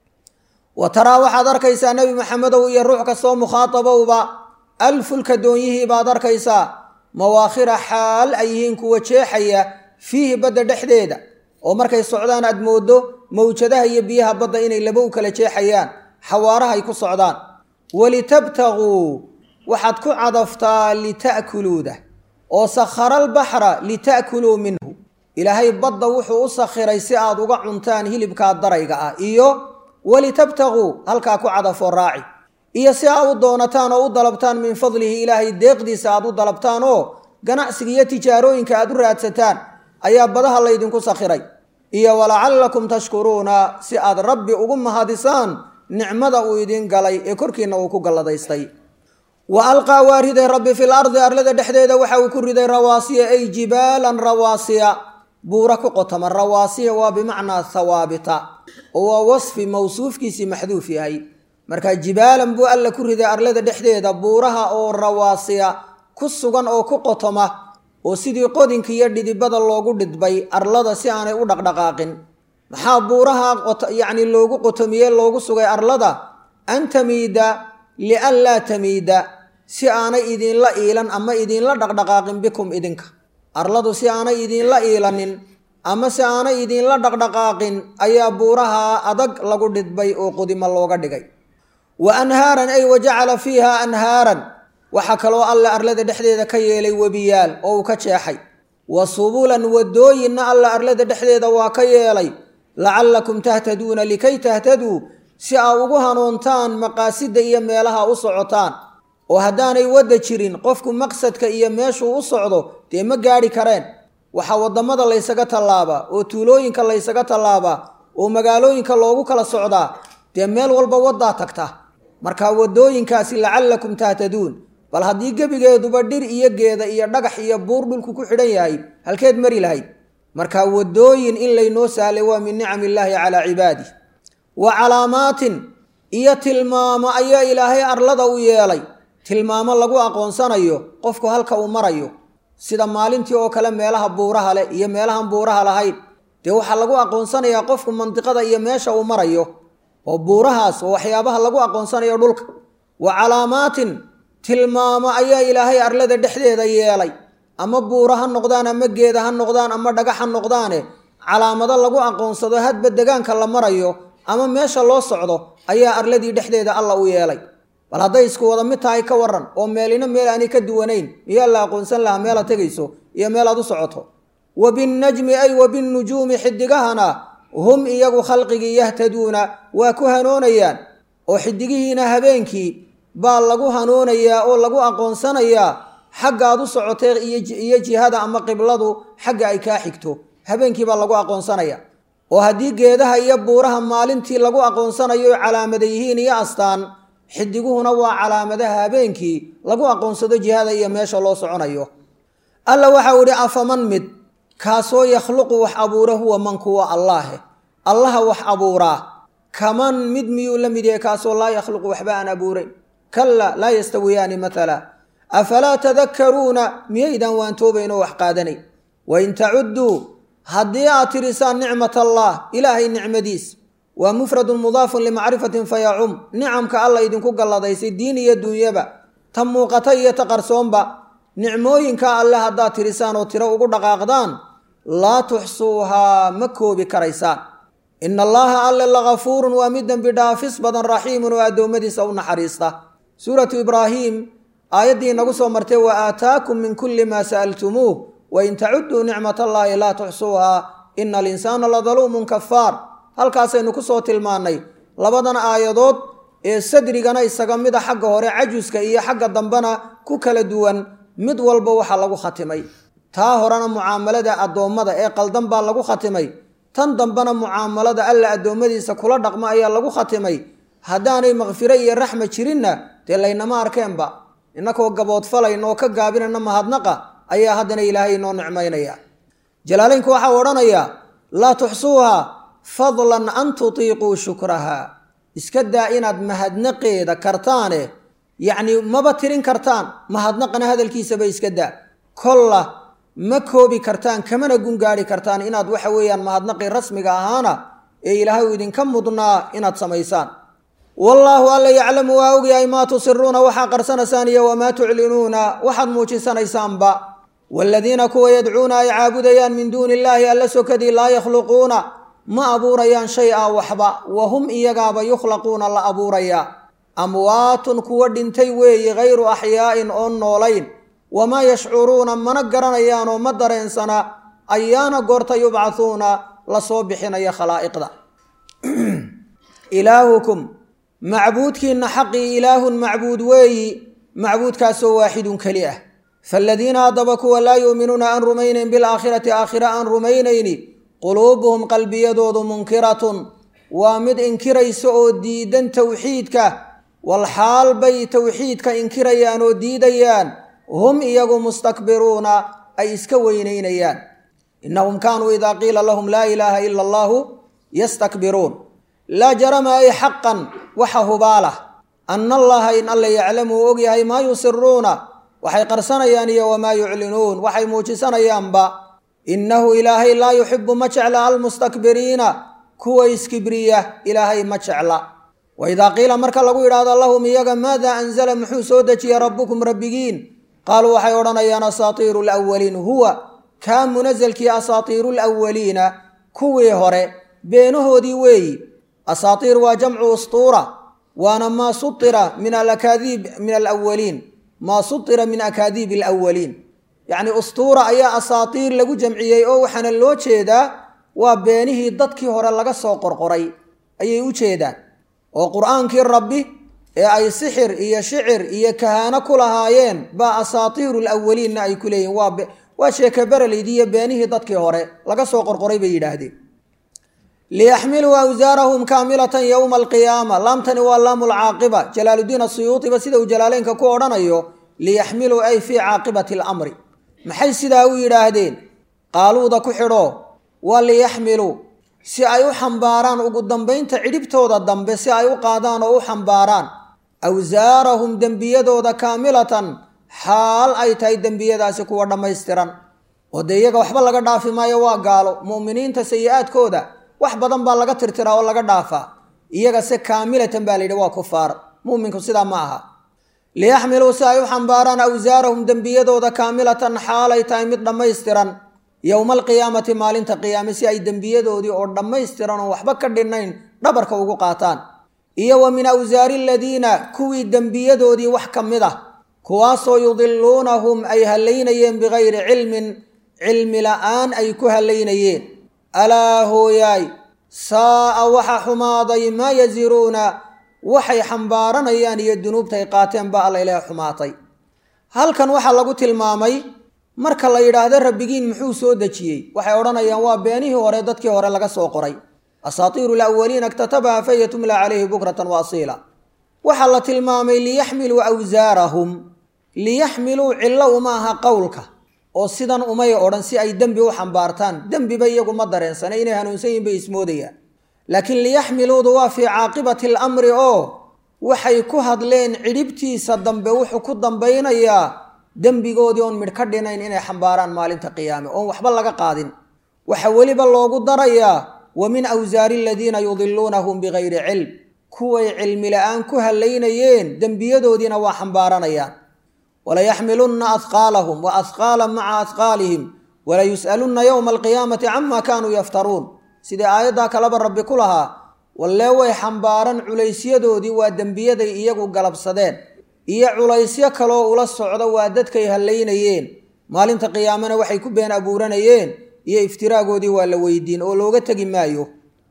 wa taraa waxaad arkaysaa nebi maxamedow iyo ruux kastoo mukhaatabowba alfulka doonyihii baad arkaysaa mawaakhira xaal ay yihiin kuwa jeexaya fiihi badda dhexdeeda oo markay socdaan aad mooddo mawjadaha iyo biyaha badda inay laba u kala jeexayaan xawaarahay ku socdaan walitabtaguu waxaad ku cadaftaa lita'kuluuda oo sakhara albaxra lita'kuluu minhu ilaahay badda wuxuu u sakhiray si aad uga cuntaan hilibkaa darayga ah iyo walitabtaguu halkaa ku cadafoo raaci iyo si aad u doonataan oo u dalabtaan min fadlihi ilaahay deeqdiisa aad u dalabtaan oo ganacsiga iyo tijaarooyinka aad u raadsataan ayaa badaha laydinku sakhiray iyo walacallakum tashkuruuna si aad rabbi ugu mahadisaan nicmada uu idiin galay ee korkiinna uu ku galladaystay wa alqaa waa riday rabbi fil ardi arlada dhexdeeda waxa uu ku riday rawaasiya ay jibaalan rawaasiya buura ku qotoma rawaasiya waa bimacnaa hawaabita oo waa wasfi mawsuufkiisii maxduuf yahay marka jibaalan buu alla ku riday arlada dhexdeeda buuraha oo rawaasiya ku sugan oo ku qotoma oo sidii qodinka iyo dhidibada loogu dhidbay arlada si aanay u dhaqdhaqaaqin maxaa buuraha yacni loogu qotomiyey loogu sugay arlada an tamiida lian laa tamiida si aanay idinla iilan ama idinla dhaqdhaqaaqin bikum idinka arladu si aanay idinla iilanin ama si aanay idinla dhaqdhaqaaqin ayaa buuraha adag lagu dhidbay oo qudimo looga dhigay wa anhaaran ay wa jacala fiiha anhaaran waxaa kaloo alle arlada dhexdeeda ka yeelay webiyaal oo uu ka jeexay wa subulan wadooyinna alle arlada dhexdeeda waa ka yeelay lacallakum tahtaduuna likay tahtaduu si aa ugu hanuuntaan maqaasida iyo meelaha u socotaan oo haddaanay wadda jirin qofku maqsadka iyo meeshuu u socdo dee ma gaadhi kareen waxaa waddamada laysaga tallaabaa oo tuulooyinka laysaga tallaabaa oo magaalooyinka loogu kala socdaa dee meel walba waddaa tagta marka waddooyinkaasi lacallakum tahtaduun bal haddii gebigeeduba dhir iyo geeda iyo dhagax iyo buur dhulku ku xidhan yahay halkeed mari lahayd marka waddooyin in laynoo sahlay waa min nicam illaahi calaa cibaadih wa calaamaatin iyo tilmaamo ayaa ilaahay arlada u yeelay tilmaamo lagu aqoonsanayo qofku halka uu marayo sida maalintii oo kale meelaha buuraha leh iyo meelahan buuraha lahayn dee waxaa lagu aqoonsanayaa qofku mandiqada iyo meesha uu marayo oo buurahaas oo waxyaabaha lagu aqoonsanayo dhulka wa calaamaatin tilmaamo ayaa ilaahay arlada dhexdeeda yeelay ama buura ha noqdaan ama geeda ha noqdaan ama dhagax ha noqdaane calaamado lagu aqoonsado hadba degaanka la marayo ama meesha loo socdo ayaa arladii dhexdeeda alla u yeelay bal hadday isku wada mid tahay ka waran oo meelina meel aanay ka duwanayn miyaa la aqoonsan lahaa meelaad tegayso iyo meel aad u socoto wa binnajmi ay wa binnujuumi xidigahana hum iyagu khalqigii yahtaduuna waa ku hanoonayaan oo xidigihiina habeenkii baa lagu hanoonayaa oo lagu aqoonsanayaa xagga aad u socotee iyo jihada ama qibladu xagga ay kaa xigto habeenkii baa lagu aqoonsanaya oo haddii geedaha iyo buuraha maalintii lagu aqoonsanayo calaamada yihiin iyo astaan xidiguhuna waa calaamadaha habeenkii lagu aqoonsado jihada iyo meesha loo soconayo alla waxau idhi afaman mid kaasoo yakhluqu wax abuura huwa man kuwa allaahe allaha wax abuuraa kaman mid miyuu la mid yahay kaasoo laa yakhluqu waxba aan abuurayn kalla laa yastawiyaani matala afalaa tadakkaruuna miyaydaan waantoobayn oo wax qaadanay wain tacudduu haddii aad tirisaan nicmat allah ilaahay nicmadiis waa mufradun mudaafun limacrifatin fayacum nicamka alla idinku galladaysay diin iyo duunyaba ta muuqata iyo ta qarsoonba nicmooyinka alle haddaad tirisaan oo tiro ugu dhaqaaqdaan laa tuxsuuhaa ma koobi karaysaan ina allaha alle lagafuurun waa mid dembi dhaafis badan raxiimun oo addoommadiisa u naxariista suuratu ibraahiim aayaddii nagu soo martay wa aataakum min kulli maa sa'altumuuh wain tacudduu nicmat allaahi laa tuxsuuhaa ina alinsaana ladaluumun kafaar halkaasaynu ku soo tilmaannay labadan aayadood ee sadrigana isaga mida xagga hore cajuska iyo xagga dambena ku kala duwan mid walba waxaa lagu khatimay taa horena mucaamalada addoommada ee qaldan baa lagu khatimay tan dambena mucaamalada alla addoommadiisa kula dhaqmo ayaa lagu khatimay haddaanay makfiro iyo raxma jirinna dee laynama arkeenba innakoo gaboodfalayn oo ka gaabinayna mahadnaqa ayaa haddana ilaahay inoo nicmaynaya jalaalaynku waxau odhanayaa laa tuxsuuha fadlan an tutiiquu shukraha iska daa inaad mahadnaqeeda kartaane yacnii maba tirin kartaan mahadnaqana hadalkiisaba iska daa kolla ma koobi kartaan kamana gungaari kartaan inaad waxa weeyaan mahadnaqii rasmiga ahaana ee ilaahay uu idinka mudnaa inaad samaysaan wallaahu alla yaclamu waa ogyahay maa tusiruuna waxaa qarsanaysaan iyo wamaa tuclinuuna waxaad muujisanaysaanba waaladiina kuwa yadcuuna ay caabudayaan min duuni illaahi alla sokadii laa yakhluquuna ma abuurayaan shay a waxba wa hum iyagaaba yukhlaquuna la abuurayaa amwaatun kuwa dhintay weeyi hayru axyaa'in oon noolayn wamaa yashcuruuna mana garanayaan oo ma dareensana ayaana goorta yubcahuuna la soo bixinaya khalaa'iqda ilaahukum macbuudkiinna xaqii ilaahun macbuud weeyi macbuudkaasoo waaxidun keli ah faaladiina haddaba kuwa laa yu'minuuna aan rumaynayn bilaakhirati aakhira aan rumaynayni quluubuhum qalbiyadoodu munkiratun waa mid inkiraysa oo diidan towxiidka walxaal bay towxiidka inkirayaan oo diidayaan hum iyagu mustakbiruuna ay iska weynaynayaan innahum kaanuu idaa qiila lahum laa ilaaha ila allaahu yastakbiruun laa jarama ay xaqan waxa hubaalah anna allaha in alla yaclamu uu ogyahay maa yusiruuna waxay qarsanayaan iyo wamaa yuclinuun waxay muujisanayaanba innahu ilaahay laa yuxibu ma jecla almustakbiriina kuwa iskibriya ilaahay ma jecla wa idaa qiila marka lagu yidhaahdo lahum iyaga maada anzala muxuu soo dejiyey rabbukum rabbigiin qaaluu waxay odhanayaan asaatiiru lawaliin huwa kaa munasalkii asaatiiru lwaliina kuwii hore beenahoodii weeyi asaatiir waa jamcu ustuura waana maa suira min alakaadiib min alawaliin maa suira min akaadiib alawaliin yacni ustuura ayaa asaatiir lagu jamciyey oo waxaana loo jeedaa waa beenihii dadkii hore laga soo qorqoray ayay u jeedaan oo qur-aankii rabbi ee ay sixir iyo shicir iyo kahaano ku lahaayeen baa asaatiiru lawaliinna ay ku leeyihin waa sheeke bereleydii iyo beenihii dadkii hore laga soo qorqoray bay yidhaahdeen liyaxmiluu awsaarahum kaamilatan yowma alqiyaama laamtani waa laamu lcaaqiba jalaaludiin asuyuutiba sida uu jalaaleynka ku odhanayo liyaxmiluu ay fii caaqibati alamri maxay sidaa u yidhaahdeen qaaluuda ku xidho waa liyaxmiluu si ay u xambaaraan ugu dambaynta cidhibtooda dambe si ay u qaadaan oo u xambaaraan awsaarahum dembiyadooda kaamilatan xaal ay tahay dembiyadaasi kuwa dhammaystiran oo dee iyaga waxba laga dhaafi maayo waa gaalo mu'miniinta sayi-aadkooda wax badan baa laga tirtiraa oo laga dhaafaa iyaga se kaamilatan baa layidhi waa kufaar mu'minku sidaa ma aha liyaxmiluu si ay u xambaaraan awsaarahum dembiyadooda kaamilatan xaal ay tahay mid dhammaystiran yowma alqiyaamati maalinta qiyaame si ay dembiyadoodii oo dhammaystiran oo waxba ka dhinnayn dhabarka ugu qaataan iyo wa min awsaari aladiina kuwii dembiyadoodii wax ka mid ah kuwaasoo yudiluunahum ay hallaynayeen bikayri cilmin cilmi la'aan ay ku hallaynayeen alaa hooyaay saa'a waxa xumaaday maa yasiruuna waxay xambaaranayaan iyo dunuubtay qaateen ba alla ilaah xumaatay halkan waxaa lagu tilmaamay marka la yidhaahdo rabbigiin muxuu soo dejiyey waxay odhanayaan waa beenihii hore dadkii hore laga soo qoray asaatiiru lawaliina iktatabaha faya tumla calayhi bukratan wa asiila waxaa la tilmaamay liyaxmiluu awsaarahum liyaxmiluu cillo uma aha qowlka oo sidan umay odhan si ay dembi u xambaartaan dembiba iyagu ma dareensana inay hanuunsan yihin bay ismoodayaan laakiin liyaxmiluudu waa fii caaqibati alamri oo waxay ku hadleen cidhibtiisa dambe wuxuu ku dambaynayaa dembigoodii oon midh ka dhinayn inay xambaaraan maalinta qiyaame oon waxba laga qaadin waxa weliba loogu darayaa wa min awsaari aladiina yudiluunahum bikayri cilm kuway cilmi la-aan ku hallaynayeen dembiyadoodiina waa xambaaranayaan walayaxmilunna ahqaalahum wa ahqaala maca ahqaalihim walayus'alunna yowma alqiyaamati cama kaanuu yaftaruun sidii aayaddaa kaleba rabbi ku lahaa wallee way xambaaran culaysyadoodii waa dembiyaday iyagu galabsadeen iyo culaysyo kaloo ula socda waa dadkay hallaynayeen maalinta qiyaamena waxay ku been abuuranayeen iyo iftiraagoodii waa la weydiin oo looga tegi maayo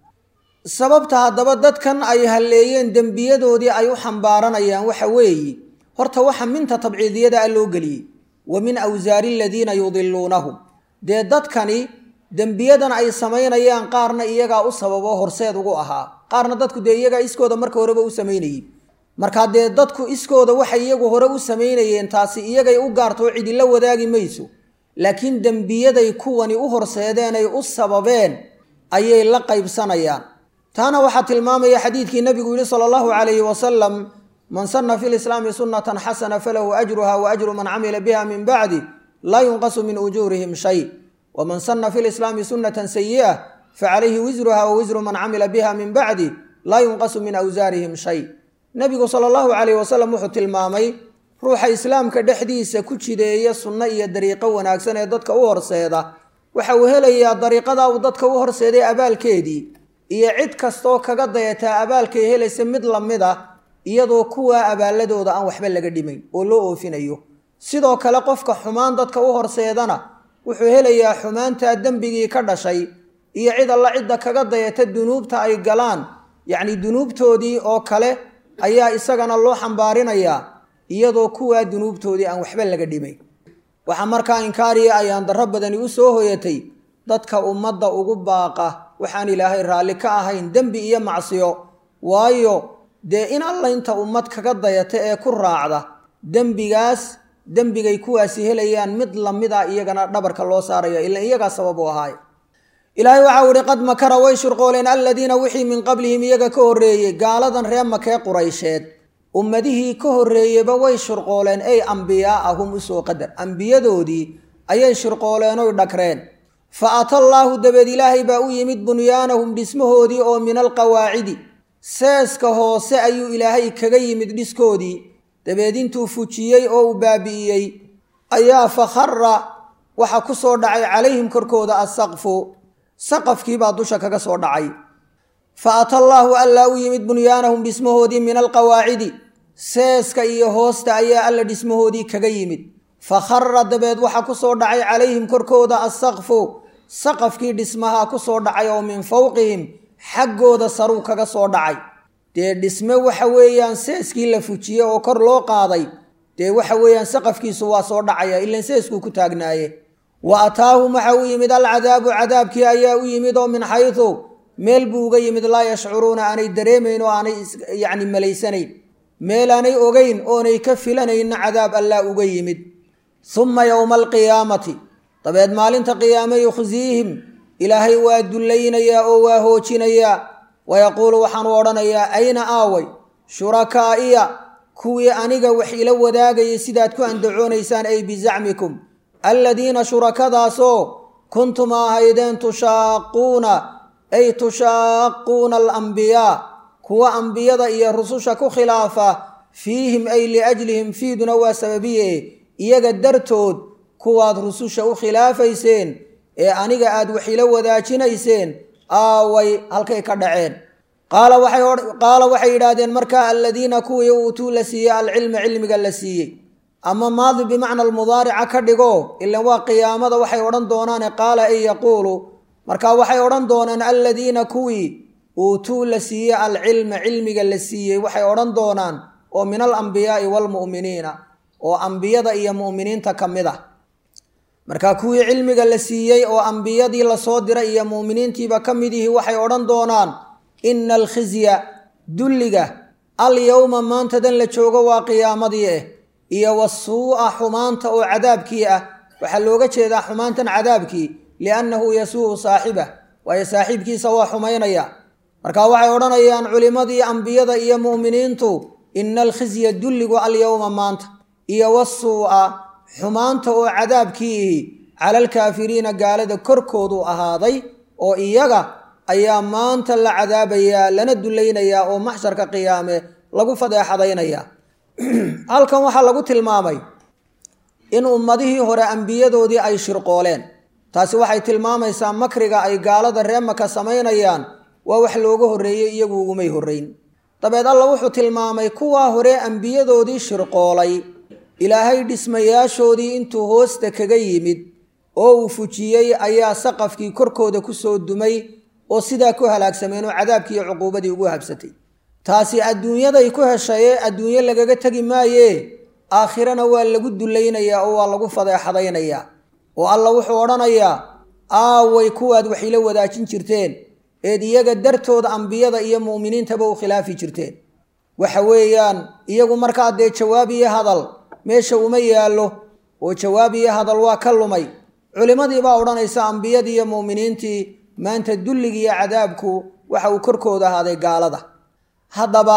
sababta haddaba dadkan ay halleeyeen dembiyadoodii ay u xambaaranayaan waxa weeye horta waxa minta tabciidiyada a loo geliyey wa min awsaari aladiina yudiluunahum dee dadkani dembiyadan ay samaynayaan qaarna iyagaa u sababo horseed ugu ahaa qaarna dadku dee iyagaa iskooda marka horeba u samaynayey markaa dee dadku iskooda waxay iyagu hore u samaynayeen taasi iyagay u gaartoo cidila wadaagi mayso laakiin dembiyaday kuwani u horseedeenay u sababeen ayay la qaybsanayaan taana waxaa tilmaamaya xadiidkii nabigu yihi sala allahu calayhi wasalam man sana fi lislaami sunnatan xasana falahu ajruha wa ajru man camila biha min bacdi laa yunqasu min ujuurihim shay waman sana fi lislaami sunnatan sayi'a facalayhi wisruha wa wisru man camila biha min bacdi laa yunqasu min awsaarihim shay nabigu sala allahu calayh wasalam wuxuu tilmaamay ruuxa islaamka dhexdiisa ku jideeya sunno iyo dariiqo wanaagsan ee dadka u horseeda waxa uu helayaa dariiqadaa uu dadka u horseeday abaalkeedii iyo cid kastaoo kaga dayataa abaalkay helaysa mid lamid a iyadoo kuwaa abaaladooda aan waxba laga dhimayn oo loo oofinayo sidoo kale qofka xumaan dadka u horseedana wuxuu helayaa xumaantaa dembigii ka dhashay iyo cid alla cidda kaga dayata dunuubta ay galaan yacni dunuubtoodii oo kale ayaa isagana loo xambaarinayaa iyadoo kuwaa dunuubtoodii aan waxba laga dhimayn waxaa markaa inkaariya ayaan darro badani u soo hoyatay dadka ummadda ugu baaqa waxaan ilaahay raalli ka ahayn dembi iyo macsiyo waayo dee in alla inta ummad kaga dayata ee ku raacda dembigaas dembigay kuwaasi helayaan mid lamid a iyagana dhabarka loo saaraya ila iyagaa sabab u ahaay ilaahay waxau ihi qad makara way shurqooleen aladiina wixii min qablihim iyaga ka horreeyey gaaladan ree makee quraysheed ummadihii ka horreeyeyba way shurqooleen ey ambiyaa'ahum usoo qadar ambiyadoodii ayay shurqooleenoy dhagreen fa ata allaahu dabeed ilaahay baa u yimid bunyaanahum dhismahoodii oo min alqawaacidi seeska hoose ayuu ilaahay kaga yimid dhiskoodii dabeed intuu fujiyey oo uu baabi'iyey ayaa fakhara waxa ku soo dhacay calayhim korkooda assaqfu saqafkiibaa dusha kaga soo dhacay fa ata allaahu allaa u yimid bunyaanahum dhismahoodii min alqawaacidi seeska iyo hoosta ayaa alla dhismahoodii kaga yimid fa khara dabeed waxa ku soo dhacay calayhim korkooda assaqfu saqafkii dhismaha ku soo dhacay oo min fowqihim xaggooda saruu kaga soo dhacay dee dhisme waxa weeyaan seeskii la fujiyey oo kor loo qaaday dee waxa weeyaan saqafkiisu waa soo dhacaya ilan seeskuu ku taagnaaye wa ataahum waxa u yimid alcadaabu cadaabkii ayaa u yimid oo min xaydu meel buu uga yimid laa yashcuruuna aanay dareemayn oo aanay yacni malaysanayn meel aanay ogeyn oonay ka filanayna cadaab allaa uga yimid humma yowma alqiyaamati dabeed maalinta qiyaame yukhsiihim ilaahay waa dullaynayaa oo waa hoojinayaa wayaquulu waxaanu odhanayaa ayna aaway shurakaa'iya kuwii aniga wax ila wadaagayay sidaad ku andacoonaysaan ay bizacmikum alladiina shurakadaasoo kuntum ahaydeen tushaaquuna ay tushaaquuna alambiyaa kuwa ambiyada iyo rususha ku khilaafa fiihim ay liajlihim fiiduna waa sababiye iyaga dartood kuwaad rususha u khilaafayseen ee aniga aad wax ila wadaajinayseen aaway halkay ka dhaceen qaala waxay yidhaahdeen markaa aladiina kuwii uutuu la siiyey alcilma cilmiga la siiyey ama maadi bimacna almudaarica ka dhigo ilan waa qiyaamada waxay odhan doonaane qaala ay yaquulu marka waxay odhan doonaan aladiina kuwii uutuu la siiyey alcilma cilmiga la siiyey waxay odhan doonaan oo min alambiyaai waalmu'miniina oo ambiyada iyo mu'miniinta ka mid ah marka kuwii cilmiga la siiyey oo ambiyadii lasoo diray iyo mu'miniintiiba ka mid yihi waxay odhan doonaan ina alkhizya dulliga alyowma maantadan la joogo waa qiyaamadii ah iyo wasuu'a xumaanta oo cadaabkii ah waxaa looga jeedaa xumaantan cadaabkii liannahu yasuu'u saaxibah waayo saaxiibkiisa waa xumaynaya marka waxay odhanayaan culimmadii ambiyada iyo mu'miniintu ina alkhizya dulligu alyowma maanta iyo wasuu'a xumaanta oo cadaabkiihi cala alkaafiriina gaalada korkoodu ahaaday oo iyaga ayaa maanta la cadaabayaa lana dulaynayaa oo maxsharka qiyaame lagu fadeexadaynayaa halkan waxaa lagu tilmaamay in ummadihii hore ambiyadoodii ay shirqooleen taasi waxay tilmaamaysaa makriga ay gaalada ree maka samaynayaan waa wax looga horreeyey iyagu ugumay horrayn dabeed alla wuxuu tilmaamay kuwaa hore ambiyadoodii shirqoolay ilaahay dhismayaashoodii intuu hoosta kaga yimid oo uu fujiyey ayaa saqafkii korkooda ku soo dumay oo sidaa ku halaagsameen oo cadaabkii iyo cuquubadii ugu habsatay taasi adduunyaday ku heshaye adduunyo lagaga tegi maaye aakhirana waa lagu dulaynayaa oo waa lagu fadeexadaynayaa oo alla wuxuu odhanayaa aaway kuwaad wax ila wadaajin jirteen eed iyaga dartood ambiyada iyo mu'miniintaba u khilaafi jirteen waxa weeyaan iyagu markaa dee jawaab iyo hadal meesha uma yaallo oo jawaab iyo hadal waa ka lumay culimmadii baa odhanaysa ambiyadii iyo mu'miniintii maanta dulligii iyo cadaabku waxa uu korkooda ahaaday gaalada haddaba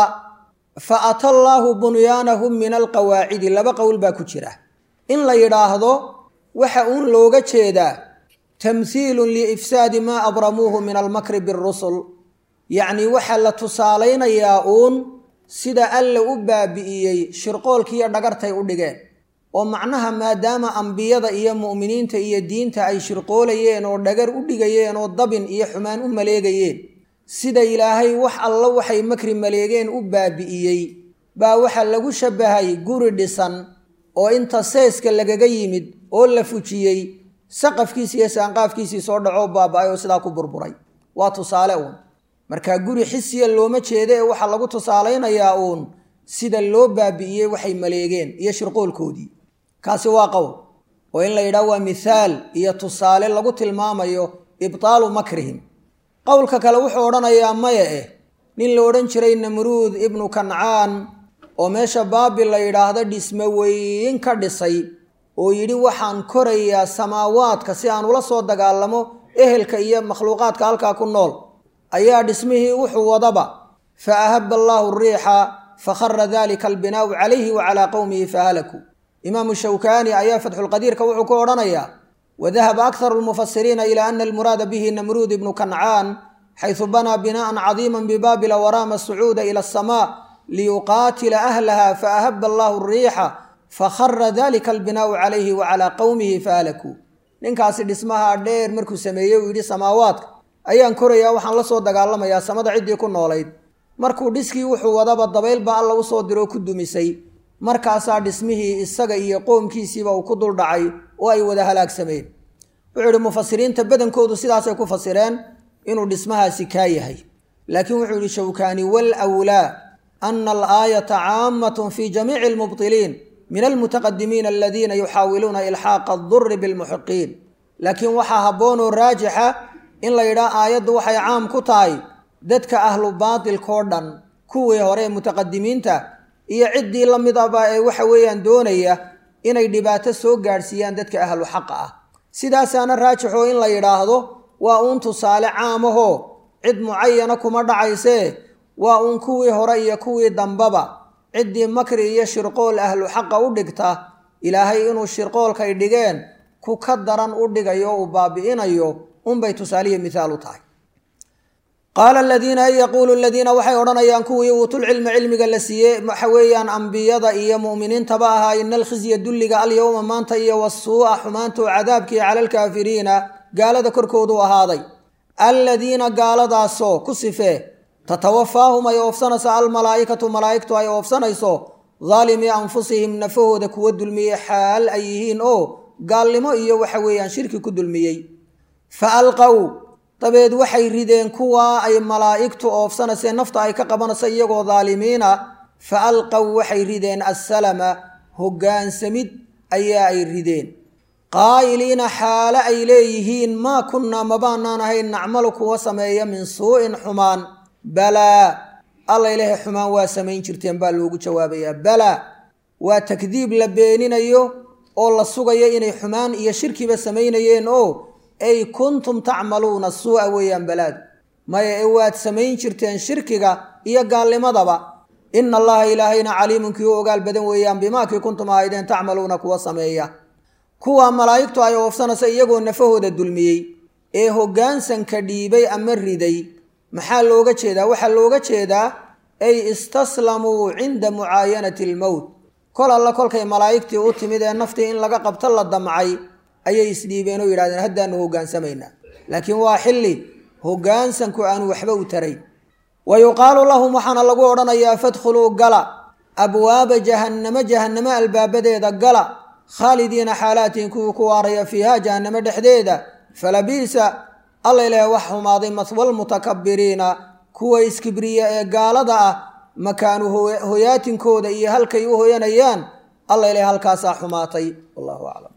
fa ata allaahu bunyaanahum min alqawaacidi laba qowl baa ku jira in la yidhaahdo waxa uun looga jeedaa tamhiilun liifsaadi maa abramuuhu min almakri birusul yacnii waxaa la tusaalaynayaa uun sida alla u baabi'iyey shirqoolkiiyo dhagartay u dhigeen oo macnaha maadaama ambiyada iyo mu'miniinta iyo diinta ay shirqoolayeen oo dhagar u dhigayeen oo dabin iyo xumaan u maleegayeen sida ilaahay wax alla waxay makri maleegeen u baabi'iyey baa waxaa lagu shabbahay guri dhisan oo inta seeska lagaga yimid oo la fujiyey saqafkiisi iyo saanqaafkiisii soo dhacoo baaba-ay oo sidaa ku burburay waa tusaale uun markaa guri xisiya looma jeeda ee waxaa lagu tusaalaynayaa uun sida loo baabi'iyey waxay maleegeen iyo shirqoolkoodii kaasi waa qowl oo in la yidhaah waa mithaal iyo tusaale lagu tilmaamayo ibtaalu makrihim qowlka kale wuxuu odhanayaa maya eh nin la odhan jiray namruud ibnu kancaan oo meesha baabil la yidhaahdo dhisme weyn ka dhisay oo yidhi waxaan korayaa samaawaadka si aan ula soo dagaalamo ehelka iyo makhluuqaadka halkaa ku nool ayaa dhismihii wuxuu wadaba fa ahaba allaahu riixa fakhara dalika albinaau calayhi wa calaa qowmihi fahalakuu imaamu shawkaani ayaa fatxulqadiirka wuxuu ku odhanayaa wadahaba akharu lmufasiriina ilaa ana almuraada bihi namruud ibnu kancaan xaysu banaa bina'an cadiiman bibaabila waraama asucuuda ila asamaa liyuqaatila ahlaha faahaba allaahu riixa fakhara dalika albinaau calayhi wa calaa qowmihi fahalakuu ninkaasi dhismaha dheer markuu sameeyey uu yidhi samaawaadka ayaan korayaa waxaan la soo dagaalamayaa samada ciddii ku noolayd markuu dhiskii wuxuu wadaba dabaylba alla usoo diroo ku dumisay markaasaa dhismihii isaga iyo qoomkiisiiba uu ku dul dhacay oo ay wada halaagsameen wuxuu yidhi mufasiriinta badankoodu sidaasay ku fasireen inuu dhismahaasi kaa yahay laakiin wuxuu yidhi shawkaani wal wlaa ana alaayata caamatun fi jamiici almubtiliin min almutaqadimiina aladiina yuxaawiluuna ilxaaqa adurri bilmuxiqiin laakiin waxaa habboonoo raajixa in la yidhaha aayaddu waxay caam ku tahay dadka ahlu baatilkao dhan kuwii hore ee mutaqadimiinta iyo ciddii la mid aba ee waxa weeyaan doonaya inay dhibaato soo gaadhsiiyaan dadka ahlu xaqa ah sidaasaana raajixoo in la yidhaahdo waa uun tusaale caamahoo cid mucayana kuma dhacaysee waa uun kuwii hore iyo kuwii dambaba ciddii makri iyo shirqool ahlu xaqa u dhigta ilaahay inuu shirqoolkay dhigeen ku ka daran u dhigayo o uu baabi'inayo unbay tusaalihi mithaal u tahay qaala aladiina ay yaquulu aladiina waxay odhanayaan kuwii uutulcilma cilmiga la siiyey waxa weeyaan ambiyada iyo mu'miniintaba ahaa ina alkhizya dulliga alyowma maanta iyo wasuu'a xumaantuu cadaabkii cala alkaafiriina gaalada korkoodu ahaaday aladiina gaaladaasoo ku sifee tatawafaahum ay oofsanayso almalaa'ikatu malaa'igtu ay oofsanayso daalimii anfusihim nafahooda kuwa dulmiyey xaal ay yihiin oo gaalnimo iyo waxa weeyaan shirki ku dulmiyey fa alqow dabeed waxay rideen kuwaa ay malaa'igtu oofsanaysee nafta ay ka qabanayso iyagoo daalimiina fa alqow waxay rideen assalama hoggaansamid ayaa ay rideen qaa'iliina xaale ay leeyihiin maa kunnaa mabaanaan ahayn nacmalu kuwa sameeya min suu'in xumaan balaa alla ilaahay xumaan waa samayn jirteen baa loogu jawaabayaa balaa waa takdiib la beeninayo oo la sugayo inay xumaan iyo shirkiba samaynayeen oo ay kuntum tacmaluuna suu'a weeyaan balaadu maya ee waad samayn jirteen shirkiga iyo gaalnimadaba ina allaha ilaahayna caliimun kii u ogaal badan weeyaan bimaakii kuntum ahaydeen tacmaluuna kuwa sameeya kuwa malaa'igtu ay oofsanaysa iyagoo nafahooda dulmiyey ee hoggaansanka dhiibay ama riday maxaa looga jeedaa waxaa looga jeedaa ay istaslamuu cinda mucaayanati almowt kol alla kolkay malaa'igtii u timid ee naftii in laga qabto la damcay ayay isdhiibeen oo yidhahdeen haddaanu hogaansamaynaa laakiin waa xilli hoggaansanku aanu waxba u tarayn wa yuqaalu lahum waxaana lagu odhanayaa fadkhuluu gala abwaaba jahannamo jahannamo albaabadeeda gala khaalidiina xaalaatiin kuwii ku waaraya fiiha jahannamo dhexdeeda falabiisa alla ilaah wax xumaaday maswalmutakabiriina kuwa iskibriya ee gaalada ah makaanu hoyaatinkooda iyo halkay u hoyanayaan alla ilaah halkaasaa xumaatay wallahu aclam